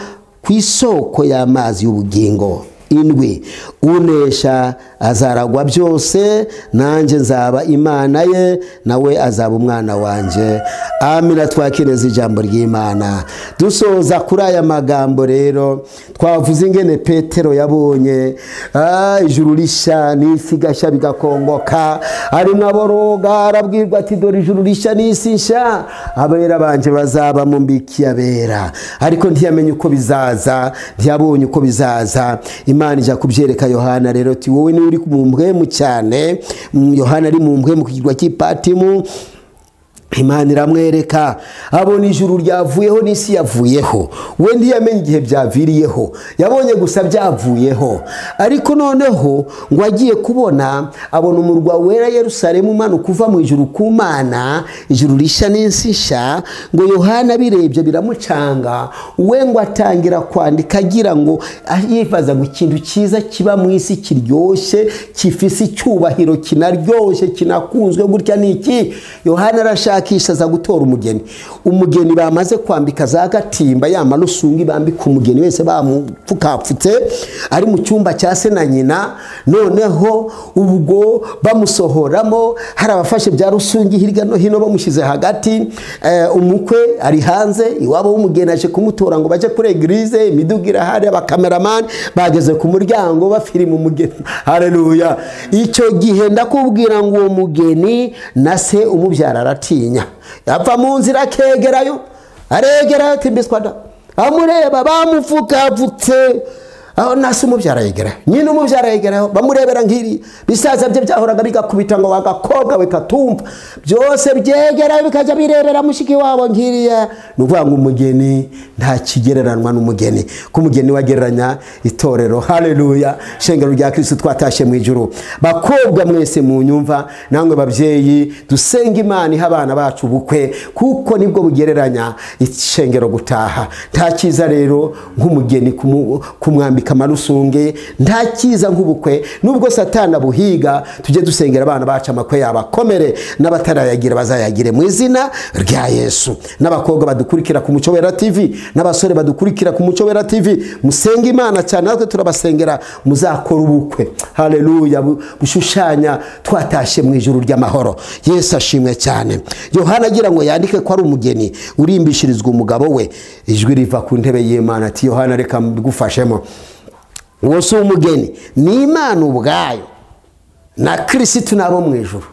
ku isoko y'amazi y'ubugingo indwi unesha azaragwa byose nanjye nzaba imana ye nawe azaba umwana wanjye amina twakireza ijambo ry'imana dusoza kuri aya magambo rero twavuze ingene petero yabonye ah, ijuru rishya n'isi gashya bigakongoka arimo aboroga arabwirwa ati dore ijuru rishya n'isi nshya abera banje bazaba mu mbiki yabera ariko ntiyamenye uko bizaza ntiyabonye uko bizaza imana ijya kubyereka yohana rero ati wowe niwe uri mu mpwemu cyane Mm, yohana ari mu mpwemu ku kirwa cy'ipatimu imana iramwereka abona ijuru ryavuyeho n'isi yavuyeho we ntiyamenye igihe byaviriyeho yabonye gusa byavuyeho ariko noneho ngo agiye kubona abona umurwa wera yerusalemu umanuka uva mu ijuru ku mana ijuru rishya n'insi nshya ngo yohana birebye biramucanga we ngo atangira kwandika agira ngo ah, yibaza ngo ikintu cyiza kiba mu isi kiryoshye gifise icyubahiro kinaryoshye kinakunzwe gutya ni iki yohana arashakisha aza gutora umugeni umugeni bamaze kwambika za gatimba ya manusungi bambika umugeni wese bamupfukapfutse ari mu cyumba cya se na nyina noneho ubwo bamusohoramo hari abafashe bya rusungi hirya no hino bamushyize hagati eh, umukwe ari hanze iwabo w'umugeni aje kumutora ngo bajye kuri egirize imiduga irahari abakameramani bageze ku muryango bafirima umugeni hareruya icyo gihe ndakubwira ngo uwo mugeni na se umubyara aratinya yapfa mu nzira akegerayo aregerayo timbiswada amureba bamupfukapfutse aho nasi umubyara yegera nyine umubyara yegeraho bamurebera nk'iri bisaza bye byahoraga bigakubita ngo wagakobwa we katumva byose byegera bikajya birebera mushiki wabo nk'iriya ni ukuvuga ngo umugeni nta kigereranwa n'umugeni ko umugeni wagereranya itorero hareruya shengero rya kirisi twatashe mu ijuru bakobwa mwese mu nyumva namwe babyeyi dusenge imana iha abana bacu ubukwe kuko nibwo bugereranya ishengero gutaha nta cyiza rero nk'umugeni kumu- kumwambika amarusunge nta cyiza nk'ubukwe nubwo satana buhiga tujye dusengera abana bacu amakwe yabo akomere n'abatarayagira bazayagire mu izina rya yesu n'abakobwa badukurikira ku muco wera tv n'abasore badukurikira ku muco wera tv musenge imana cyane natwe turabasengera muzakora ubukwe hareruya bu- bushushanya twatashe mu ijuru ry'amahoro yesu ashimwe cyane yohana agira ngo yandike ko ari umugeni urimbishirizwa umugabo we ijwi riva ku ntebe y'imana ati yohana reka mbigufashemo uwo si umugeni ni imana ubwayo na kirisitu nabo mu ijuru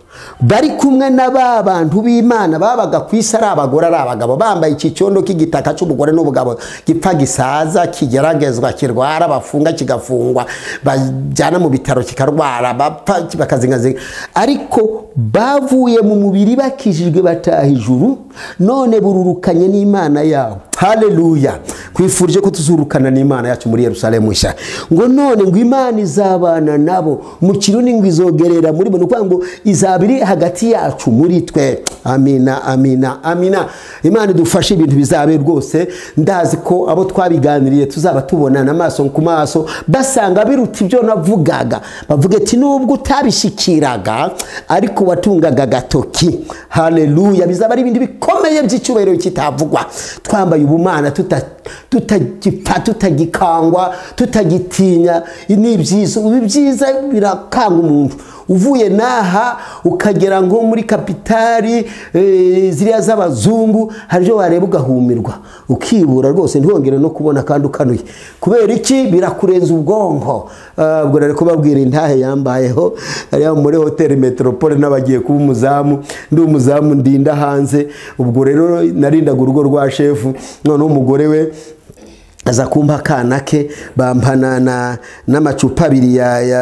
bari kumwe na ba bantu b'imana babaga ku isi ari abagore ari abagabo bambaye iki cyondo k'igitaka cy'umugore n'ubugabo gipfa gisaza kigeragezwa kirwara bafunga kigafungwa bajyana mu bitaro kikarwara bapfa bakazingazinga ariko bavuye mu mubiri bakijijwe bataha ijuru none bururukanye n'imana yabo hareruya twifurije ko tuzurukana n'imana yacu muri yerusalemu nshya ngo none ngo imana izabana nabo mu kirundi ngo izogerera muri bo ni ukuvuga ngo izaba iri hagati yacu muri twe amina amina amina imana idufashe ibintu bizabe rwose ndazi ko abo twabiganiriye tuzaba tubonana amaso ku maso basanga biruta ibyo navugaga bavuga ati nubwo utabishyikiraga ariko watungaga agatoki hareruya bizaba ari ibintu bikomeye by'icyubahiro kitavugwa twambaye ubumana tuta- tutagipfa tutagikangwa tutagitinya ni ibyiza ibi byiza birakanga umuntu uvuye n'aha ukagera nko muri kapitali eh, ziriya z'abazungu hari ibyo wareba ugahumirwa ukibura rwose ntiwongere no kubona kandi ukanuye kubera iki birakurenza ubwonko Ah, ubwo rero kubabwira intahe yambayeho hariya muri hoteli meteropole n'abagiye kuba umuzamu ndi umuzamu ndinda hanze ubwo rero narindaga urugo rwa shefu noneho umugore we aza kumpa akana ke bampana na- n'amacupa abiri ya ya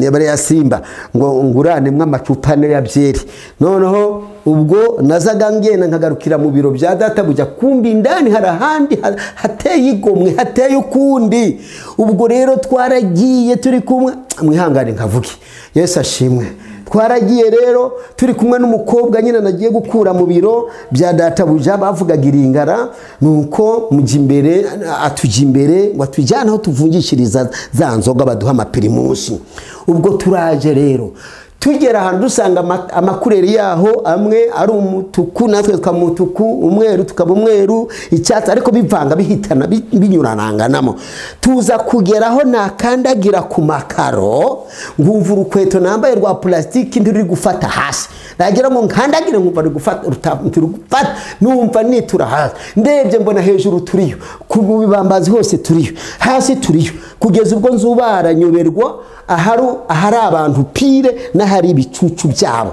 yaba ari ya simba ngo nguranemo amacupa ane ya byeri noneho ubwo nazaga ngenda nkagarukira mu biro bya data bujya kumbi indani hari ahandi ha- hateye igomwe hateye ukundi ubwo rero twaragiye turi kumwe mwihangane nkavuge yesu ashimwe twaragiye rero turi kumwe n'umukobwa nyine nagiye gukura mu biro bya databuja bavugaga iringara ni uko mujya imbere atujya imbere ngo atujyane aho tuvungishiriza za nzoga baduha amapirimusi ubwo turaje rero tugera ahantu dusanga ama- amakureri yaho amwe ari umutuku natwe tukaba umutuku umweru tukaba umweru icyatsi ariko bivanga bihitana bi- binyurananganamo tuza kugeraho nakandagira ku makaro nkumva urukweto nambaye rwa purasitiki ntiruri gufata hasi nagira ngo nkandagire nkumva ruri gufata ruta- ntiri gufata numva nitura hasi ndebye mbona hejuru turiyo ku bibambazi hose turiyo hasi turiyo kugeza ubwo nzubara nyoberwa ahari ahari abantu pire n'ahari ibicucu byabo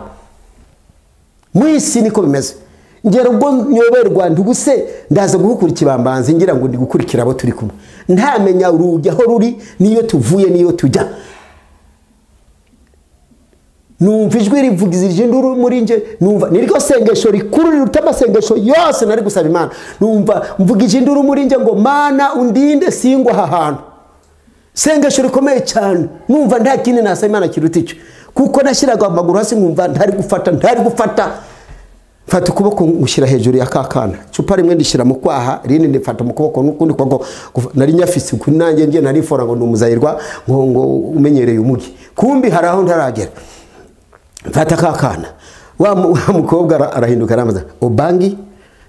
mu isi niko bimeze ngera ubwo nyoberwa ntibuse ndaza guhukura ikibambanzi ngira ngo ndi gukurikira abo turi kumwe ntamenya urugi aho ruri n'iyo tuvuye n'iyo tujya numva ijwi rivugizije induru muri nge numva niryo sengesho rikuru riruta amasengesho yose nari gusaba imana numva mvugije induru muri nge ngo mana undinde singwa aha hantu sengesho rikomeye cyane numva nta kindi nasaba imana kiruta icyo kuko nashyiraga amaguru hasi nkumva ntari gufata ntari gufata mfata ukuboko ngushyira hejuru ya ka kana icupa rimwe ndishyira mu kwaha irindi ndifata mu kuboko n'ukundi kuboko Kuva- nari nyafise kuri nanjye ngiye narifora ngo ni umuzayirwa ngo ngo umenyereye umugi kumbi hari aho ntaragera mfata ka kana wa mu- wa mukobwa ara- arahinduka aramuza ubangi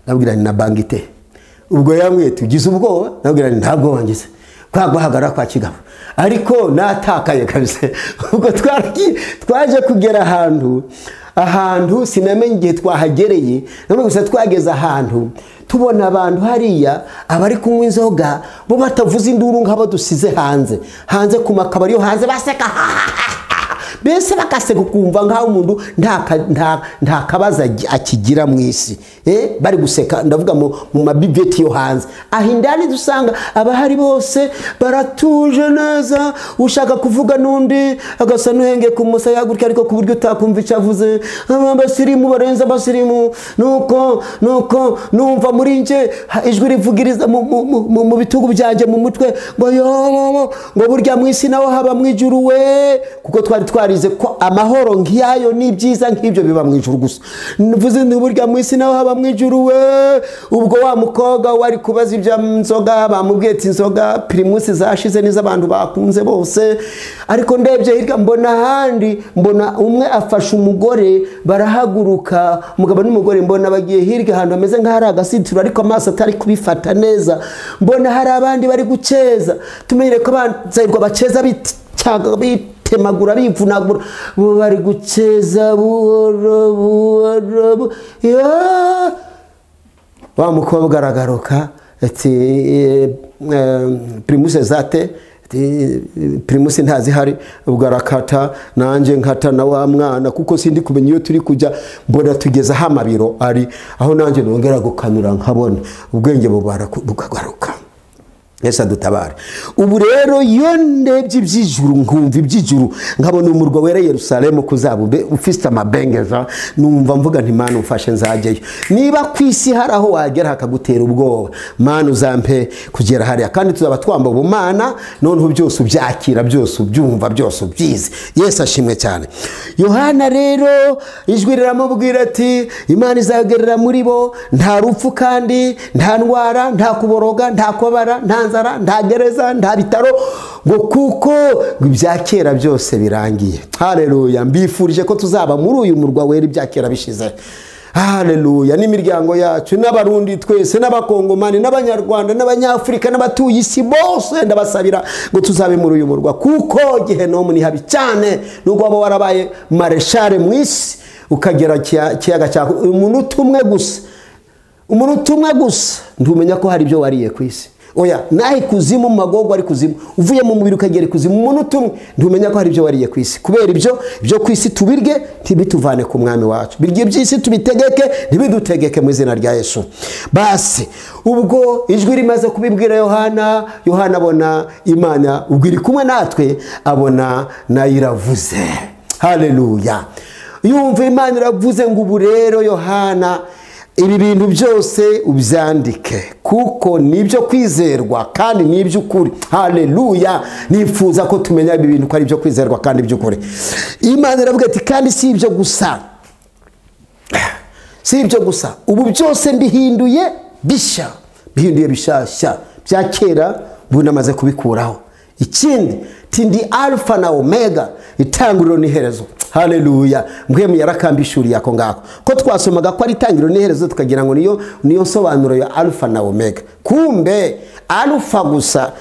nabwira ni na bangi te ubwo yambwiye tugize ubwoba nabwira ni nta bwoba ngize kwa guhagarara kwa kigabo ariko natakaye kabisa ubwo twaragiye twaje kugera ahantu ahantu sinamenye igihe twahagereye none gusa twageze ahantu tubona abantu hariya abari kunywa inzoga bo batavuze induru nk'abo dusize hanze hanze ku makabari yo hanze baseka mbese bakaseka ukumva nk'aho umuntu nta ka- nta- nta kabazo agi- akigira mu isi Eh, bari guseka ndavuga mu mu mabibeti yo hanze aho indani dusanga abahari bose baratuje neza ushaka kuvuga n'undi agasa n'uhenge ku musaya gutya ariko ku buryo utakumva icyo avuze Aba abasirimu barenze abasirimu nuko nuko numva muri nge ha- ijwi rivugiriza mu- mu- mu- mu- mu bitugu byanjye mu mutwe ngo yobobo ngo burya mu isi naho haba mu ijuru we kuko twari twarize ko amahoro nk'iyayo n'ibyiza nk'ibyo biba mu ijuru gusa mvuze nti burya mu isi naho haba mu ijuru we ubwo wa mukobwa wari kubaza iby'inzoga bamubwiye ati inzoga pirimusi zashize n'izo abantu bakunze bose ariko ndebye hirya mbona ahandi mbona umwe afashe umugore barahaguruka umugabo n'umugore mbona bagiye hirya ahantu hameze nk'aho ari agasitiro ariko amaso atari kubifata neza mbona hari abandi bari guceza tumenyere ko abanzerwa baceza bityaga bitemagura bivunagura bo bari guceza buhoro buhoro bu- Ya! wa mukobwa aragaruka ati eh, eh, primus zate ati, primus ntazihari ubwo arakata nanjye nkata na wa mwana kuko sindi kumenya iyo turi kujya mbona tugeze aho amabiro ari aho nanjye nongera gukanyura nkabona ubwenge bubara bukagaruka yesu adutabare ubu rero iyo ndebye iby'ijuru nkumva iby'ijuru nkabona umurwa wera yerusalemu kuzabube ufite amabengeza numva mvuga nti mani umfashe nzajyayo niba ku isi hari aho wagera hakagutera ubwoba mani uzampe kugera hariya kandi tuzaba twamba ubumana noneho byose ubyakira byose ubyumva byose ubyize yesu ashimwe cyane yohana rero ijwi riramubwira ati imana izagerera muri bo nta rupfu kandi nta ndwara nta kuboroga nta kubabara nta nzara nta gereza nta bitaro ngo kuko ibya kera byose birangiye hareruya mbifurije ko tuzaba muri uyu murwa wera ibya kera bishize hareruya n'imiryango yacu n'abarundi twese n'abakongomani n'abanyarwanda n'abanyafurika n'abatuye isi bose ndabasabira ngo tuzabe muri uyu murwa kuko gehenomu ni habi cyane nubwo waba warabaye mareshare mu isi ukagera kiya- kiyaga cya umunota umwe gusa umuntu umwe gusa ntumenya ko hari ibyo wariye ku isi oya naho ikuzimu mu magogo ari kuzimu uvuye mu mubiri ukagera ikuzimu umuntu umwe ntumenya ko hari ibyo wariye ku isi kubera ibyo ibyo ku isi tubirye ntibituvane ku mwami wacu birye iby'isi tubitegeke ntibidutegeke mu izina rya yesu basi ubwo ijwi rimaze kubibwira yohana yohana abona imana ubwo iri kumwe natwe abona nayo iravuze hareruya yumva imana iravuze ngo ubu rero yohana ibi bintu byose ubyandike kuko ni ibyo kwizerwa kandi ni iby'ukuri hareruya nifuza ko tumenya ibi bintu ko ari ibyo kwizerwa kandi by'ukuri imana iravuga ati kandi si ibyo gusa si ibyo gusa ubu byose mbihinduye bishya bihinduye bishyashya bya kera ubu namaze kubikuraho ikindi tindi alfa na omega itangiriro n'iherezo hareruya mbwe yarakambishuriye ako ngako ko twasomaga ko ari itangiriro n'iherezo tukagira ngo niyo niyo nsobanuro ya alfa na omega kumbe alfa gusa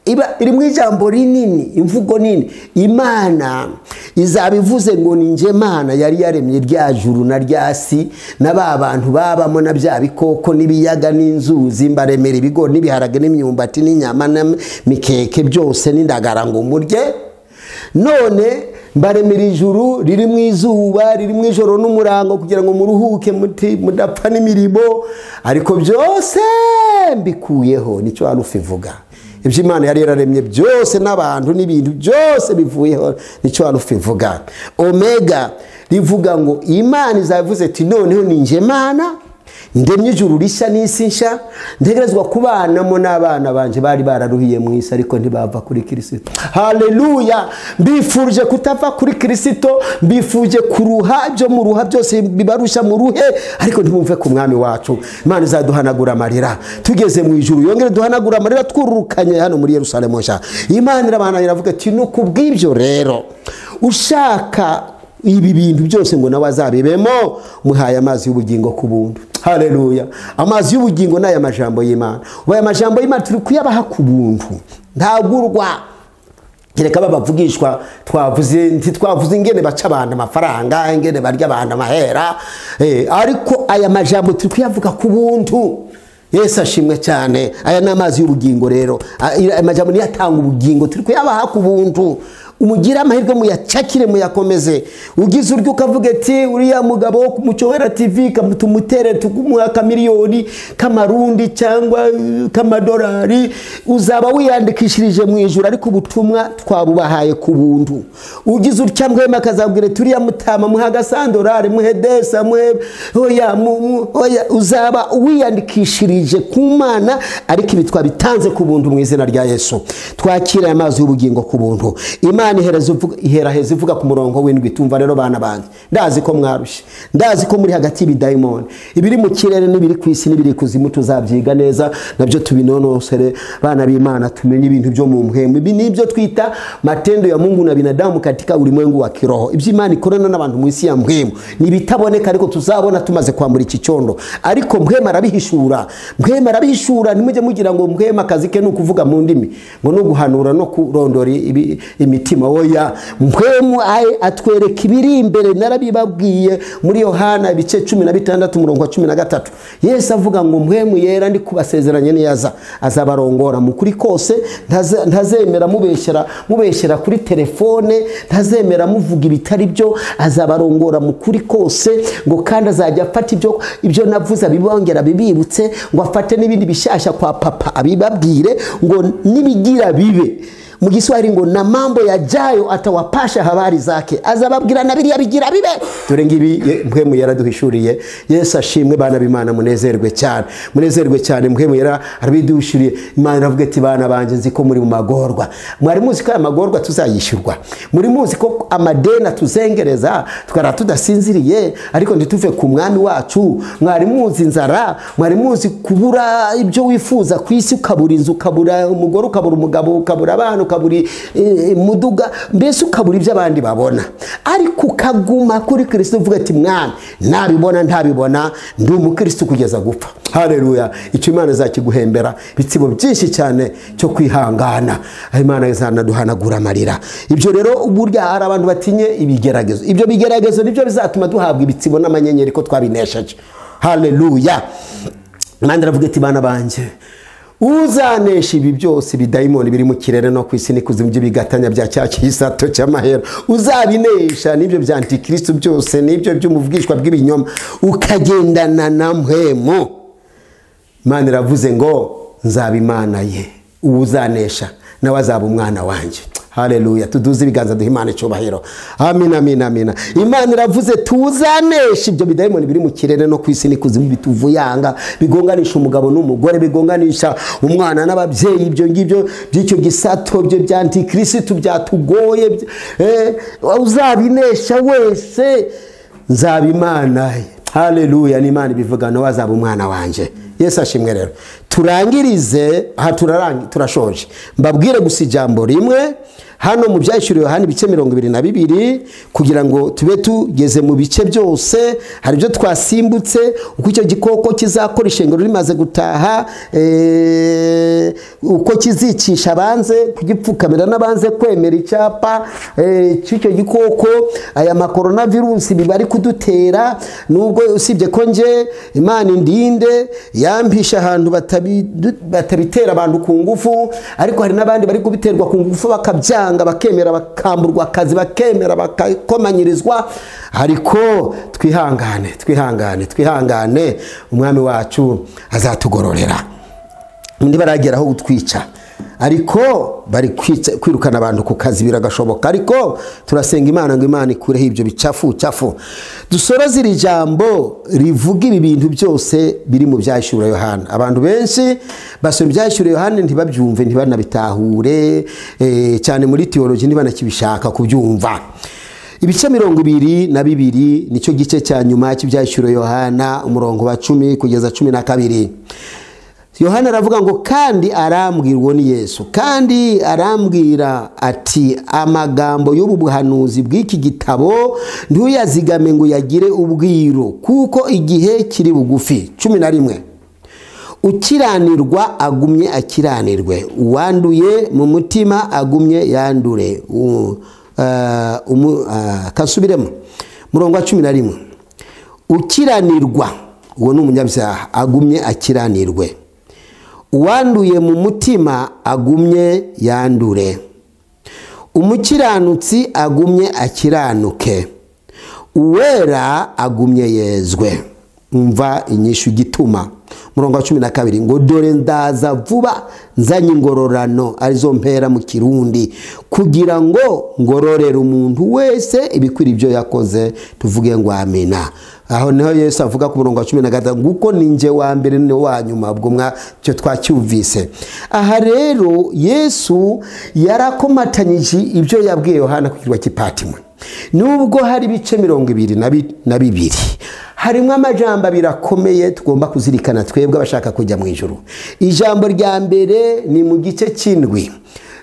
iba iri mu ijambo rinini imvugo nini imana izaba ivuze ngo ni njye mana yari yaremye rya juru na rya si na ba bantu babamo na bya bikoko n'ibiyaga n'inzuzi mbaremera ibigori n'ibiharage n'imyumbati n'inyama n'imikeke byose n'indagara ngo murye none mbaremera ijuru riri mu izuba riri mu ijoro n'umurango kugira ngo muruhuke muti- mudapfa n'imirimo ariko byose mbikuyeho nicyo harufa ivuga ibyo imana yari yararemye byose n'abantu n'ibintu byose bivuyeho nicyo harufa ivuga omega rivuga ngo imana izavuze ati noneho ni njye mana ndemye ijuru rishya n'isi nshya ntegerezwa kubanamo n'abana banjye bari bararuhiye mu isi ariko ntibava kuri kirisito hareruya mbifurije kutava kuri kirisito mbifuje kuruha byo mu ruha byose bibarushya mu ruhe ariko ntibumve ku mwami wacu imana izaduhanagura amarira tugeze mu ijuru yongere duhanagura amarira twururukanye hano muri yerusalemu nshya imana irabanza iravuga ati ni ku bw'ibyo rero ushaka ibi bintu byose ngo nawe azabibemo muhaye amazi y'ubugingo ku buntu hareruya amazi y'ubugingo ni aya majambo y'imana ubu aya majambo y'imana turi kuyabaha ku buntu ntagurwa kereka babavugishwa twavuze ntitwavuze ingene baca abantu amafaranga ingene barya abantu amahera eh, ariko aya majambo turi kuyavuga ku buntu yesu ashimwe cyane aya ni amazi y'ubugingo rero A- aya majambo niyo atanga ubugingo turi kuyabaha ku buntu umugire amahirwe muyacakire muyakomeze ugize uryo ukavuga ati uriya mugabo wo mu cyowera tivi kamu- tumutere tukumuha akamiliyoni k'amarundi cyangwa eh, k'amadolari uzaba wiyandikishirije mu ijoro ariko ubutumwa twabubahaye ku buntu ugize utya mwema akazabwira ati uriya mutama muhe agasandorari muhe desa muhe oya mu- mu- oya uzaba wiyandikishirije ku mana ariko ibi twabitanze ku buntu mu izina rya yesu twakira aya mazi y'ubugingo ku buntu imana ihereza uvuga- ihera heza ivuga ku murongo w'indwi tumva rero bana banjye ndazi ko mwarushye ndazi ko muri hagati y'ibidayimoni ibiri mu kirere n'ibiri ku isi n'ibiri kuzimu tuzabyiga neza nabyo tubinonosere bana b'imana tumenye ibintu byo mu mpwemu ibi ni ibyo twita matendo ya mungu na binadamu katika ulimwengu wa kiroho ibyo imana ikorana n'abantu mu isi ya mpwemu ni ibitaboneka ariko tuzabona tumaze kwambura iki cyondo ariko mpwema arabihishura mpwema arabihishura ntimujye mugira ngo mpwema akazi ke ni ukuvuga mu ndimi ngo ni uguhanura no kurondora ibi- imitima oya mpwemu aye atwereka ibiri imbere narabibabwiye muri yohana ibice cumi na bitandatu umurongo wa cumi na gatatu yesu avuga ngo mpwemu yera ndi kubasezeranye niyaza azabarongora mu kuri kose ntaze- ntazemera mubeshyera mubeshyera kuri telefone ntazemera muvuga ibitari byo azabarongora mu kuri kose ngo kandi azajya afata ibyo ibyo navuze abibongera abibibutse ngo afate n'ibindi bishyashya kwa papa abibabwire ngo nibigira bibe mu giswahili ngo na mambo yajayo atawapasha habari zake azababwira na biriya bigira bibe dore ngibi ye- mpwemu yaraduhishuriye yesu ashimwe bana b'imana munezerwe cyane munezerwe cyane mpwemu yara arabiduhishuriye imana iravuga ati bana banjye nzi ko muri mu magorwa mwari muzi ko aya magorwa tuzayishyurwa muri muzi ko amadeni atuzengereza twara tudasinziriye ariko ntituve ku mwami wacu mwari muzi inzara mwari muzi kubura ibyo wifuza ku isi ukabura inzu ukabura umugore ukabura umugabo ukabura abana ukabura eh, imuduga mbese ukabura ibyo abandi babona ariko ukaguma kuri kirisito uvuga ati mwami ntabibona ntabibona ndi umukristo kugeza gupfa hareruya icyo imana izakiguhembera ibitsibo byinshi cyane cyo kwihangana aho imana izanaduhanagura amarira ibyo rero burya hari abantu batinye ibigeragezo ibyo bigeragezo nibyo bizatuma duhabwa ibitsibo n'amanyenyeri ko twabinesheje hareruya imana iravuga ati bana banjye uzanesha ibi byose bidayimoni biri mu kirere no ku isi n'ikuzimu by'ibigatanya bya cya kisato cy'amahera uzabinesha n'ibyo bya antikristo byose n'ibyo by'umubwishwa bw'ibinyoma ukagendana na mpwemu imana iravuze ngo nzaba imana ye uwo uzanesha nawe azaba umwana wanjye hareruya tuduze ibiganza duha imana icyubahiro amina amina amina imana iravuze tuzanesha ibyo bidayimoni biri mu kirere no ku isi n'ikuzimu bituvuyanga bigonganisha umugabo n'umugore bigonganisha umwana n'ababyeyi ibyo ngibyo by'icyo gisato byo bya antikirisitu byatugoye by- eh, uzabinesha wese nzaba imana ye hareruya ni imana ibivuga nawe azaba umwana wanjye yesu ashimwe rero turangirize aha turarangi- turashoje mbabwire gusa ijambo rimwe hano mu byashyuriwe hano ibice mirongo ibiri na bibiri kugira ngo tube tugeze mu bice byose hari ibyo twasimbutse uko icyo gikoko kizakora ishengero rimaze gutaha eh, uko kizicisha abanze kugipfukamira n'abanze kwemera icyapa eh, cy'icyo gikoko aya makoronavirusi biba ari kudutera nubwo usibye ko nge imana indinde yampisha ahantu batabi- batabitera abantu ku ngufu ariko hari n'abandi bari kubiterwa ku ngufu bakabyanga bakemera bakamburwa akazi bakemera bakakomanyirizwa ariko twihangane twihangane twihangane umwami wacu azatugororera undi baragera aho gutwica ariko bari kwica- kwirukana abantu ku kazi biragashoboka ariko turasenga imana ngo imana ikureho ibyo bicafu cafu dusoroze iri jambo rivuga ibi bintu byose biri mu byashyura yohana abantu benshi basoma ibyashyura yohana ntibabyumve ntibanabitahure eh, cyane muri tiyoroji ntibanakibishaka kubyumva ibice mirongo ibiri na bibiri nicyo gice cya nyuma cy'ibyashyuro yohana umurongo wa cumi kugeza cumi na kabiri yohana aravuga ngo kandi arambwira uwo ni yesu kandi arambwira ati amagambo y'ubu buhanuzi bw'iki gitabo ntuyazigame ngo yagire ubwiru kuko igihe kiri bugufi cumi na rimwe ukiranirwa agumye akiranirwe uwanduye mu mutima agumye yandure U- eh, umu- eh, kasubiremo murongo wa cumi na rimwe ukiranirwa uwo ni umunyabyaha agumye akiranirwe uwanduye mu mutima agumye yandure umukiranutsi agumye akiranuke uwera agumye yezwe umva inyishu gituma murongo wa cumi na kabiri ngo dore ndaza vuba nzanye ingororano arizo mpera mu kirundi kugira ngo ngororere umuntu wese ibikwira ibyo yakoze tuvuge ngo amina aho niho yesu avuga ku murongo wa cumi na gatanu nguko ninjye wa mbere ni wa nyuma ubwo mwacyo twacyumvise aha rero yesu yarakomatanyije ibyo yabwiye yohana ku kirwa cy'ipatimwe nubwo hari ibice mirongo ibiri na bi- na bibiri harimo amajambo abiri akomeye tugomba kuzirikana twebwe abashaka kujya mu ijoro ijambo rya mbere ni mu gice cy'indwi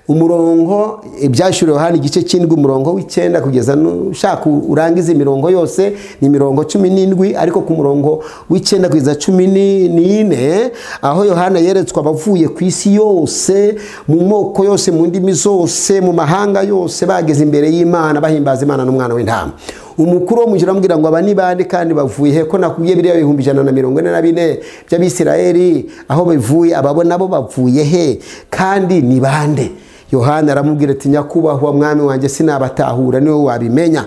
umurongo ibyashyiriweho hano igice cy'indwi umurongo w'icyenda kugeza nu- ushaka urangiza imirongo yose ni imirongo cumi n'indwi ariko ku murongo w'icyenda kugeza cumi ni- n'ine aho yohana yeretswe abavuye ku isi yose mu moko yose mu ndimi zose mu mahanga yose bageze imbere y'imana bahimbaza imana n'umwana w'intama umukuru wo mu ijuru amubwira ngo aba ni bande kandi bavuye he ko nakubwiye biriya bihumbi ijana na mirongo ine na bine by'abisirayeli aho bivuye ababo nabo bavuye he kandi ni bande yohana aramubwira ati nyakubahwa mwami wanjye sinabatahura niwe wabimenya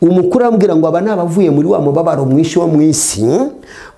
umukuru aramubwira ngo aba ni abavuye muri wa mubabaro mwinshi wo mu isi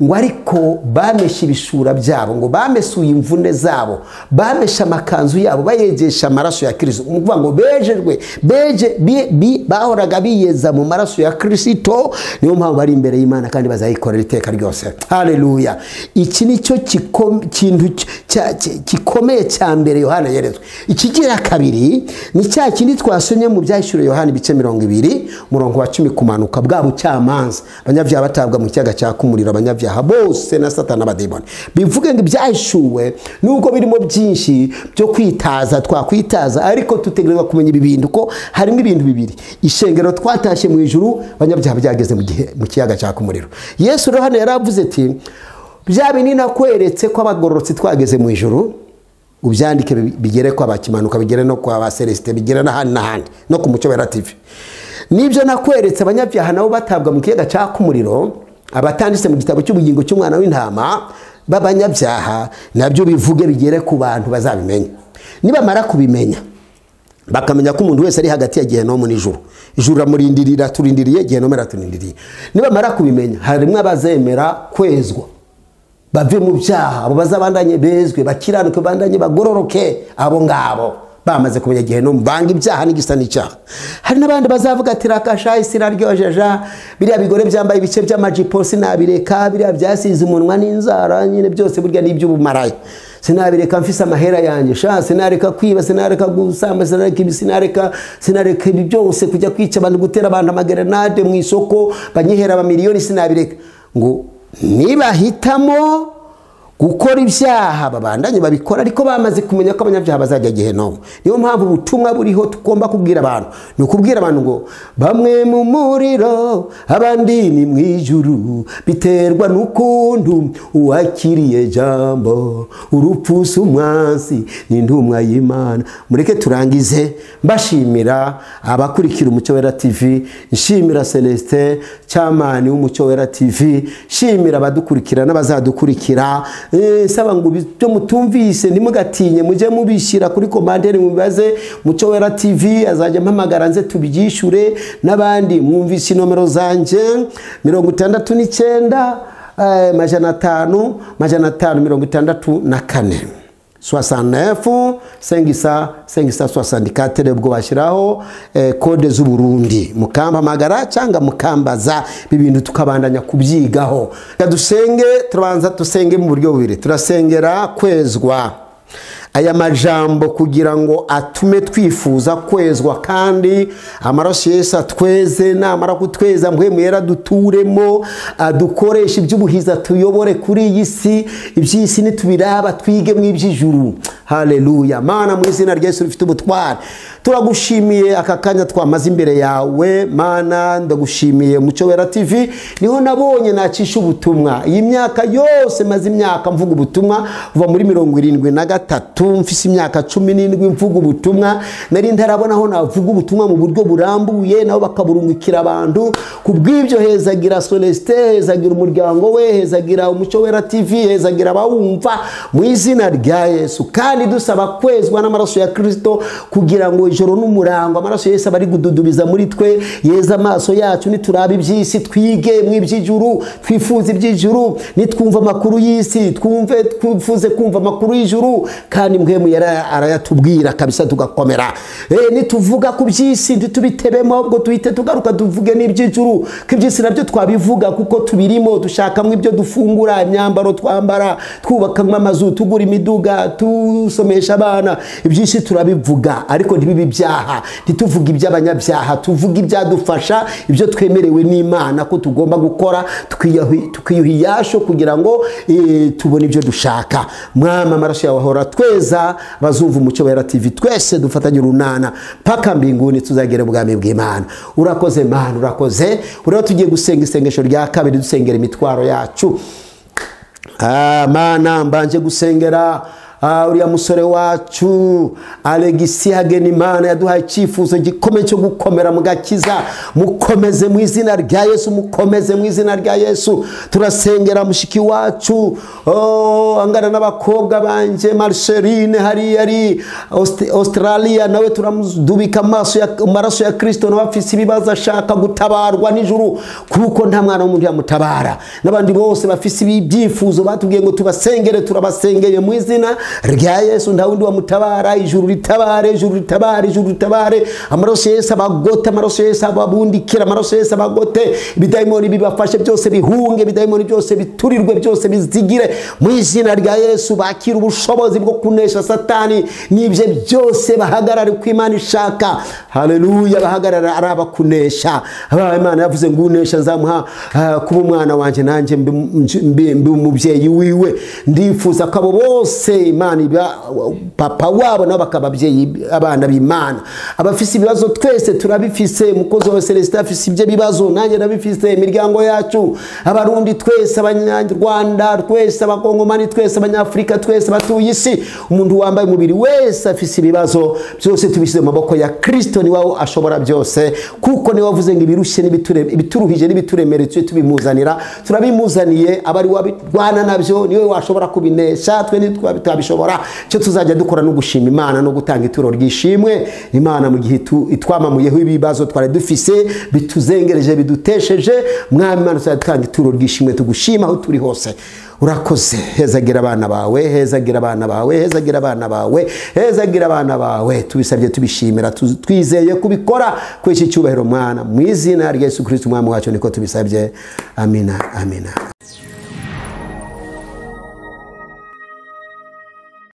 ngo ariko bameshe ibishura byabo ngo bamesuye imvune zabo bameshe amakanzu yabo bayegesha amaraso ya kirisito ni ukuvuga ngo bejejwe beje bi- bi- bahoraga biyeza mu maraso ya kirisito niyo mpamvu bari imbere y'imana kandi bazayikorera iteka ryose hareruya iki ni cyo kiko- kintu cy- cya- cya- gikomeye cya mbere yohana yeretswe ikigira kabiri ni cya kindi twasomye mu byashyuriwe yohana ibice mirongo ibiri umurongo wa cumi kumanuka bwa bucamanza abanyabyaha batabwa mu cyaga cyaka umuriro abanyabyaha bose na satana n'abademoni bivuge ngo ibyashyuwe nubwo birimo byinshi byo kwitaza twakwitaza ariko dutegerezwa kumenya ibi bintu ko harimo ibintu bibiri ishengero twatashye mu ijuru abanyabyaha byageze mu gihe- mu kiyaga cyaka umuriro yesu rero hano yaravuze ati bya binini nakweretse ko abagororotsi twageze mu ijuru ubyandike bi- bigere kwa bakimanuka bigere no kwa ba celestin bigere n'ahandi n'ahandi no ku mucyo wera tv nibyo nakweretse abanyabyaha nabo batabwa mu kiyaga cyaka umuriro abatanditse mu gitabo cy'ubugingo cy'umwana w'intama b'abanyabyaha nabyo bivuge bigere ku bantu bazabimenya nibamara kubimenya bakamenya ko umuntu wese ari hagati ya gehenomu n'ijuru ijuru ramurindirira turindiriye gehenomu iraturindiriye nibamara kubimenya harimo abazemera kwezwa bave mu byaha abo bazabandanye bezwe bakiranuke bandanye bagororoke abo ngabo bamaze kumenya igihe no banga ibyaha n'igisa n'icyaha hari n'abandi bazavuga ati rakasha isi iraryojeja biriya bigore byambaye ibice by'amajipo sinabireka biriya byasize umunwa n'inzara nyine byose burya ni iby'ubumaraya sinabireka mfise amahera yanjye sha sinareka kwiba sinareka gusamba sinareka ibi sinareka sinareka ibi byose kujya kwica abantu gutera abantu amagerenade mu isoko banyihera amamiliyoni sinabireka ngo nibahitamo gukora ibyaha babandanye babikora ariko bamaze kumenya ko abanyabyaha bazajya gehenomu niyo mpamvu ubutumwa buriho tugomba kubwira abantu ni ukubwira abantu ngo bamwe mu muriro abandi ni mu ijuru biterwa n'ukuntu uwakiriye jambo urupfu si umwansi ni intumwa y'imana mureke turangize mbashimira abakurikira umucyo wera tv nshimira celestin cyamani w'umucyo wera tv nshimira abadukurikira n'abazadukurikira Eh, nsaba ngo ibi- byo mutumvise ntimugatinye mujye mubishyira kuri komanderi mubibaze mucyo wera tv azajya mpamagara nze tubyishyure n'abandi mwumvise inomero zanjye mirongo itandatu n'icyenda eh, majana atanu majana atanu mirongo itandatu na kane 69 sengisa sengisa 64 ubwo bashyiraho eh, kode z'u Burundi mukampamagara cyangwa mukambaza ibintu tukabandanya kubyigaho Reka dusenge turabanza dusenge mu buryo bubiri turasengera kwezwa aya majambo kugira ngo atume twifuza kwezwa kandi amaraso yesu atweze namara kutweza mpwemu yera duturemo adukoreshe iby'ubuhiza tuyobore kuri iyi si iby'isi nitubiraba twige mu iby'ijuru haleluya mana mu izina rya yesu rifite ubutware turagushimiye aka kanya twamaze imbere yawe mana ndagushimiye mucyo wera tv niho nabonye nacisha ubutumwa iyi myaka yose maze imyaka mvuga ubutumwa kuva muri mirongo irindwi na gatatu gatatu mfise imyaka cumi n'indwi mvuga ubutumwa nari ntarabona aho navuga ubutumwa mu buryo burambuye nabo bakaburungikira abantu ku bw'ibyo hezagira solesite hezagira umuryango we hezagira umucyo wera tv hezagira abawumva mu izina rya yesu kandi dusaba kwezwa n'amaraso ya kirisito kugira ngo ijoro n'umurango amaraso ya yesu aba ari gududubiza muri twe yeza amaso yacu nituraba iby'isi twige mu iby'ijuru twifuze iby'ijuru nitwumve amakuru y'isi twumve twifuze kumva amakuru y'ijuru kandi mwemu yara- arayatubwira kabisa tugakomera Eh, nituvuga ku by'isi ntitubitebemo ahubwo duhite tugaruka tuvuge n'iby'ijuru ko iby'isi nabyo twabivuga kuko tubirimo dushakamo ibyo dufungura imyambaro twambara twubakamo amazu tugura imiduga dusomesha abana ibyinshi turabivuga ariko ntibibe ibyaha ntituvuge iby'abanyabyaha tuvuge ibyadufasha ibyo twemerewe n'imana ko tugomba gukora tukiyahu- tukiyuha iyasho kugira ngo eh, tubone ibyo dushaka mwami amaraso yawe ahora tweza bazumva umucyo wera tv twese dufatanye urunana mpaka mbinguni tuzagere ubwami bw'imana urakoze mana urakoze ureba tugiye gusenga isengesho rya kabiri dusengera imitwaro yacu Ah, mana mbanje gusengera ah, uriya musore wacu alegisi hagenimana yaduhaye icyifuzo gikomeye cyo gukomera mu gakiza mukomeze mu izina rya yesu mukomeze mu izina rya yesu turasengera mushiki wacu oh, angana n'abakobwa banjye marsherine hariya ari Aust- australia nawe turamudubika amaso ya- amaraso ya kirisito nawe afise ibibazo ashaka gutabarwa nijoro kuko nta mwana w'umuntu yamutabara n'abandi bose bafise ibi- ibyifuzo batubwiye ngo tubasengere turabasengeye mu izina rya yesu nta wundi wamutabara ijuru ritabare ijuru ritabare ijuru ritabare amaraso ya yesu abagote amaraso ya yesu ababundikira amaraso ya yesu abagote ibidayimoni bibafashe byose bihunge ibidayimoni byose biturirwe byose bizigire mu izina rya yesu bakire ubushobozi bwo kunesha satani n'ibye byose bahagarare ku imana ishaka haleluya bahagarara ari abakunesha Aba imana yavuze ngo unesha nzamuha ah, kuba umwana wanjye nanjye mbe- mbe mbe umubyeyi wiwe ndifuza ko abo bose imana iba papa wabo nabo bakaba ababyeyi abana b'imana abafise ibibazo twese turabifise umukozi wa celestin afise ibyo bibazo nanjye nabifise imiryango yacu abarundi twese abanyarwanda twese abakongomani twese abanyafurika twese batuye isi umuntu wambaye umubiri wese afise ibibazo byose tubishyize mu maboko ya kirisito ni wowe ashobora byose kuko niwe wavuze ngo ibirushye n'ibiture- ibituruhije n'ibituremereye tujye tubimuzanira turabimuzaniye abari wabirwana nabyo niwe washobora kubinesha twe ntitwabishobora icyo tuzajya dukora ni ugushima imana no gutanga ituro ryishimwe imana mu gihe itu- itwamamuyeho ibibazo twari dufise bituzengereje bidutesheje mwami imana tuzajya dutanga ituro ryishimwe tugushima aho turi hose urakoze hezagira abana bawe hezagira abana bawe hezagira abana bawe hezagira abana bawe tubisabye tubishimira tu- twizeye kubikora kuri iki cyubahiro mwana mu izina rya yesu kirisiti umwami wacu niko tubisabye amina amina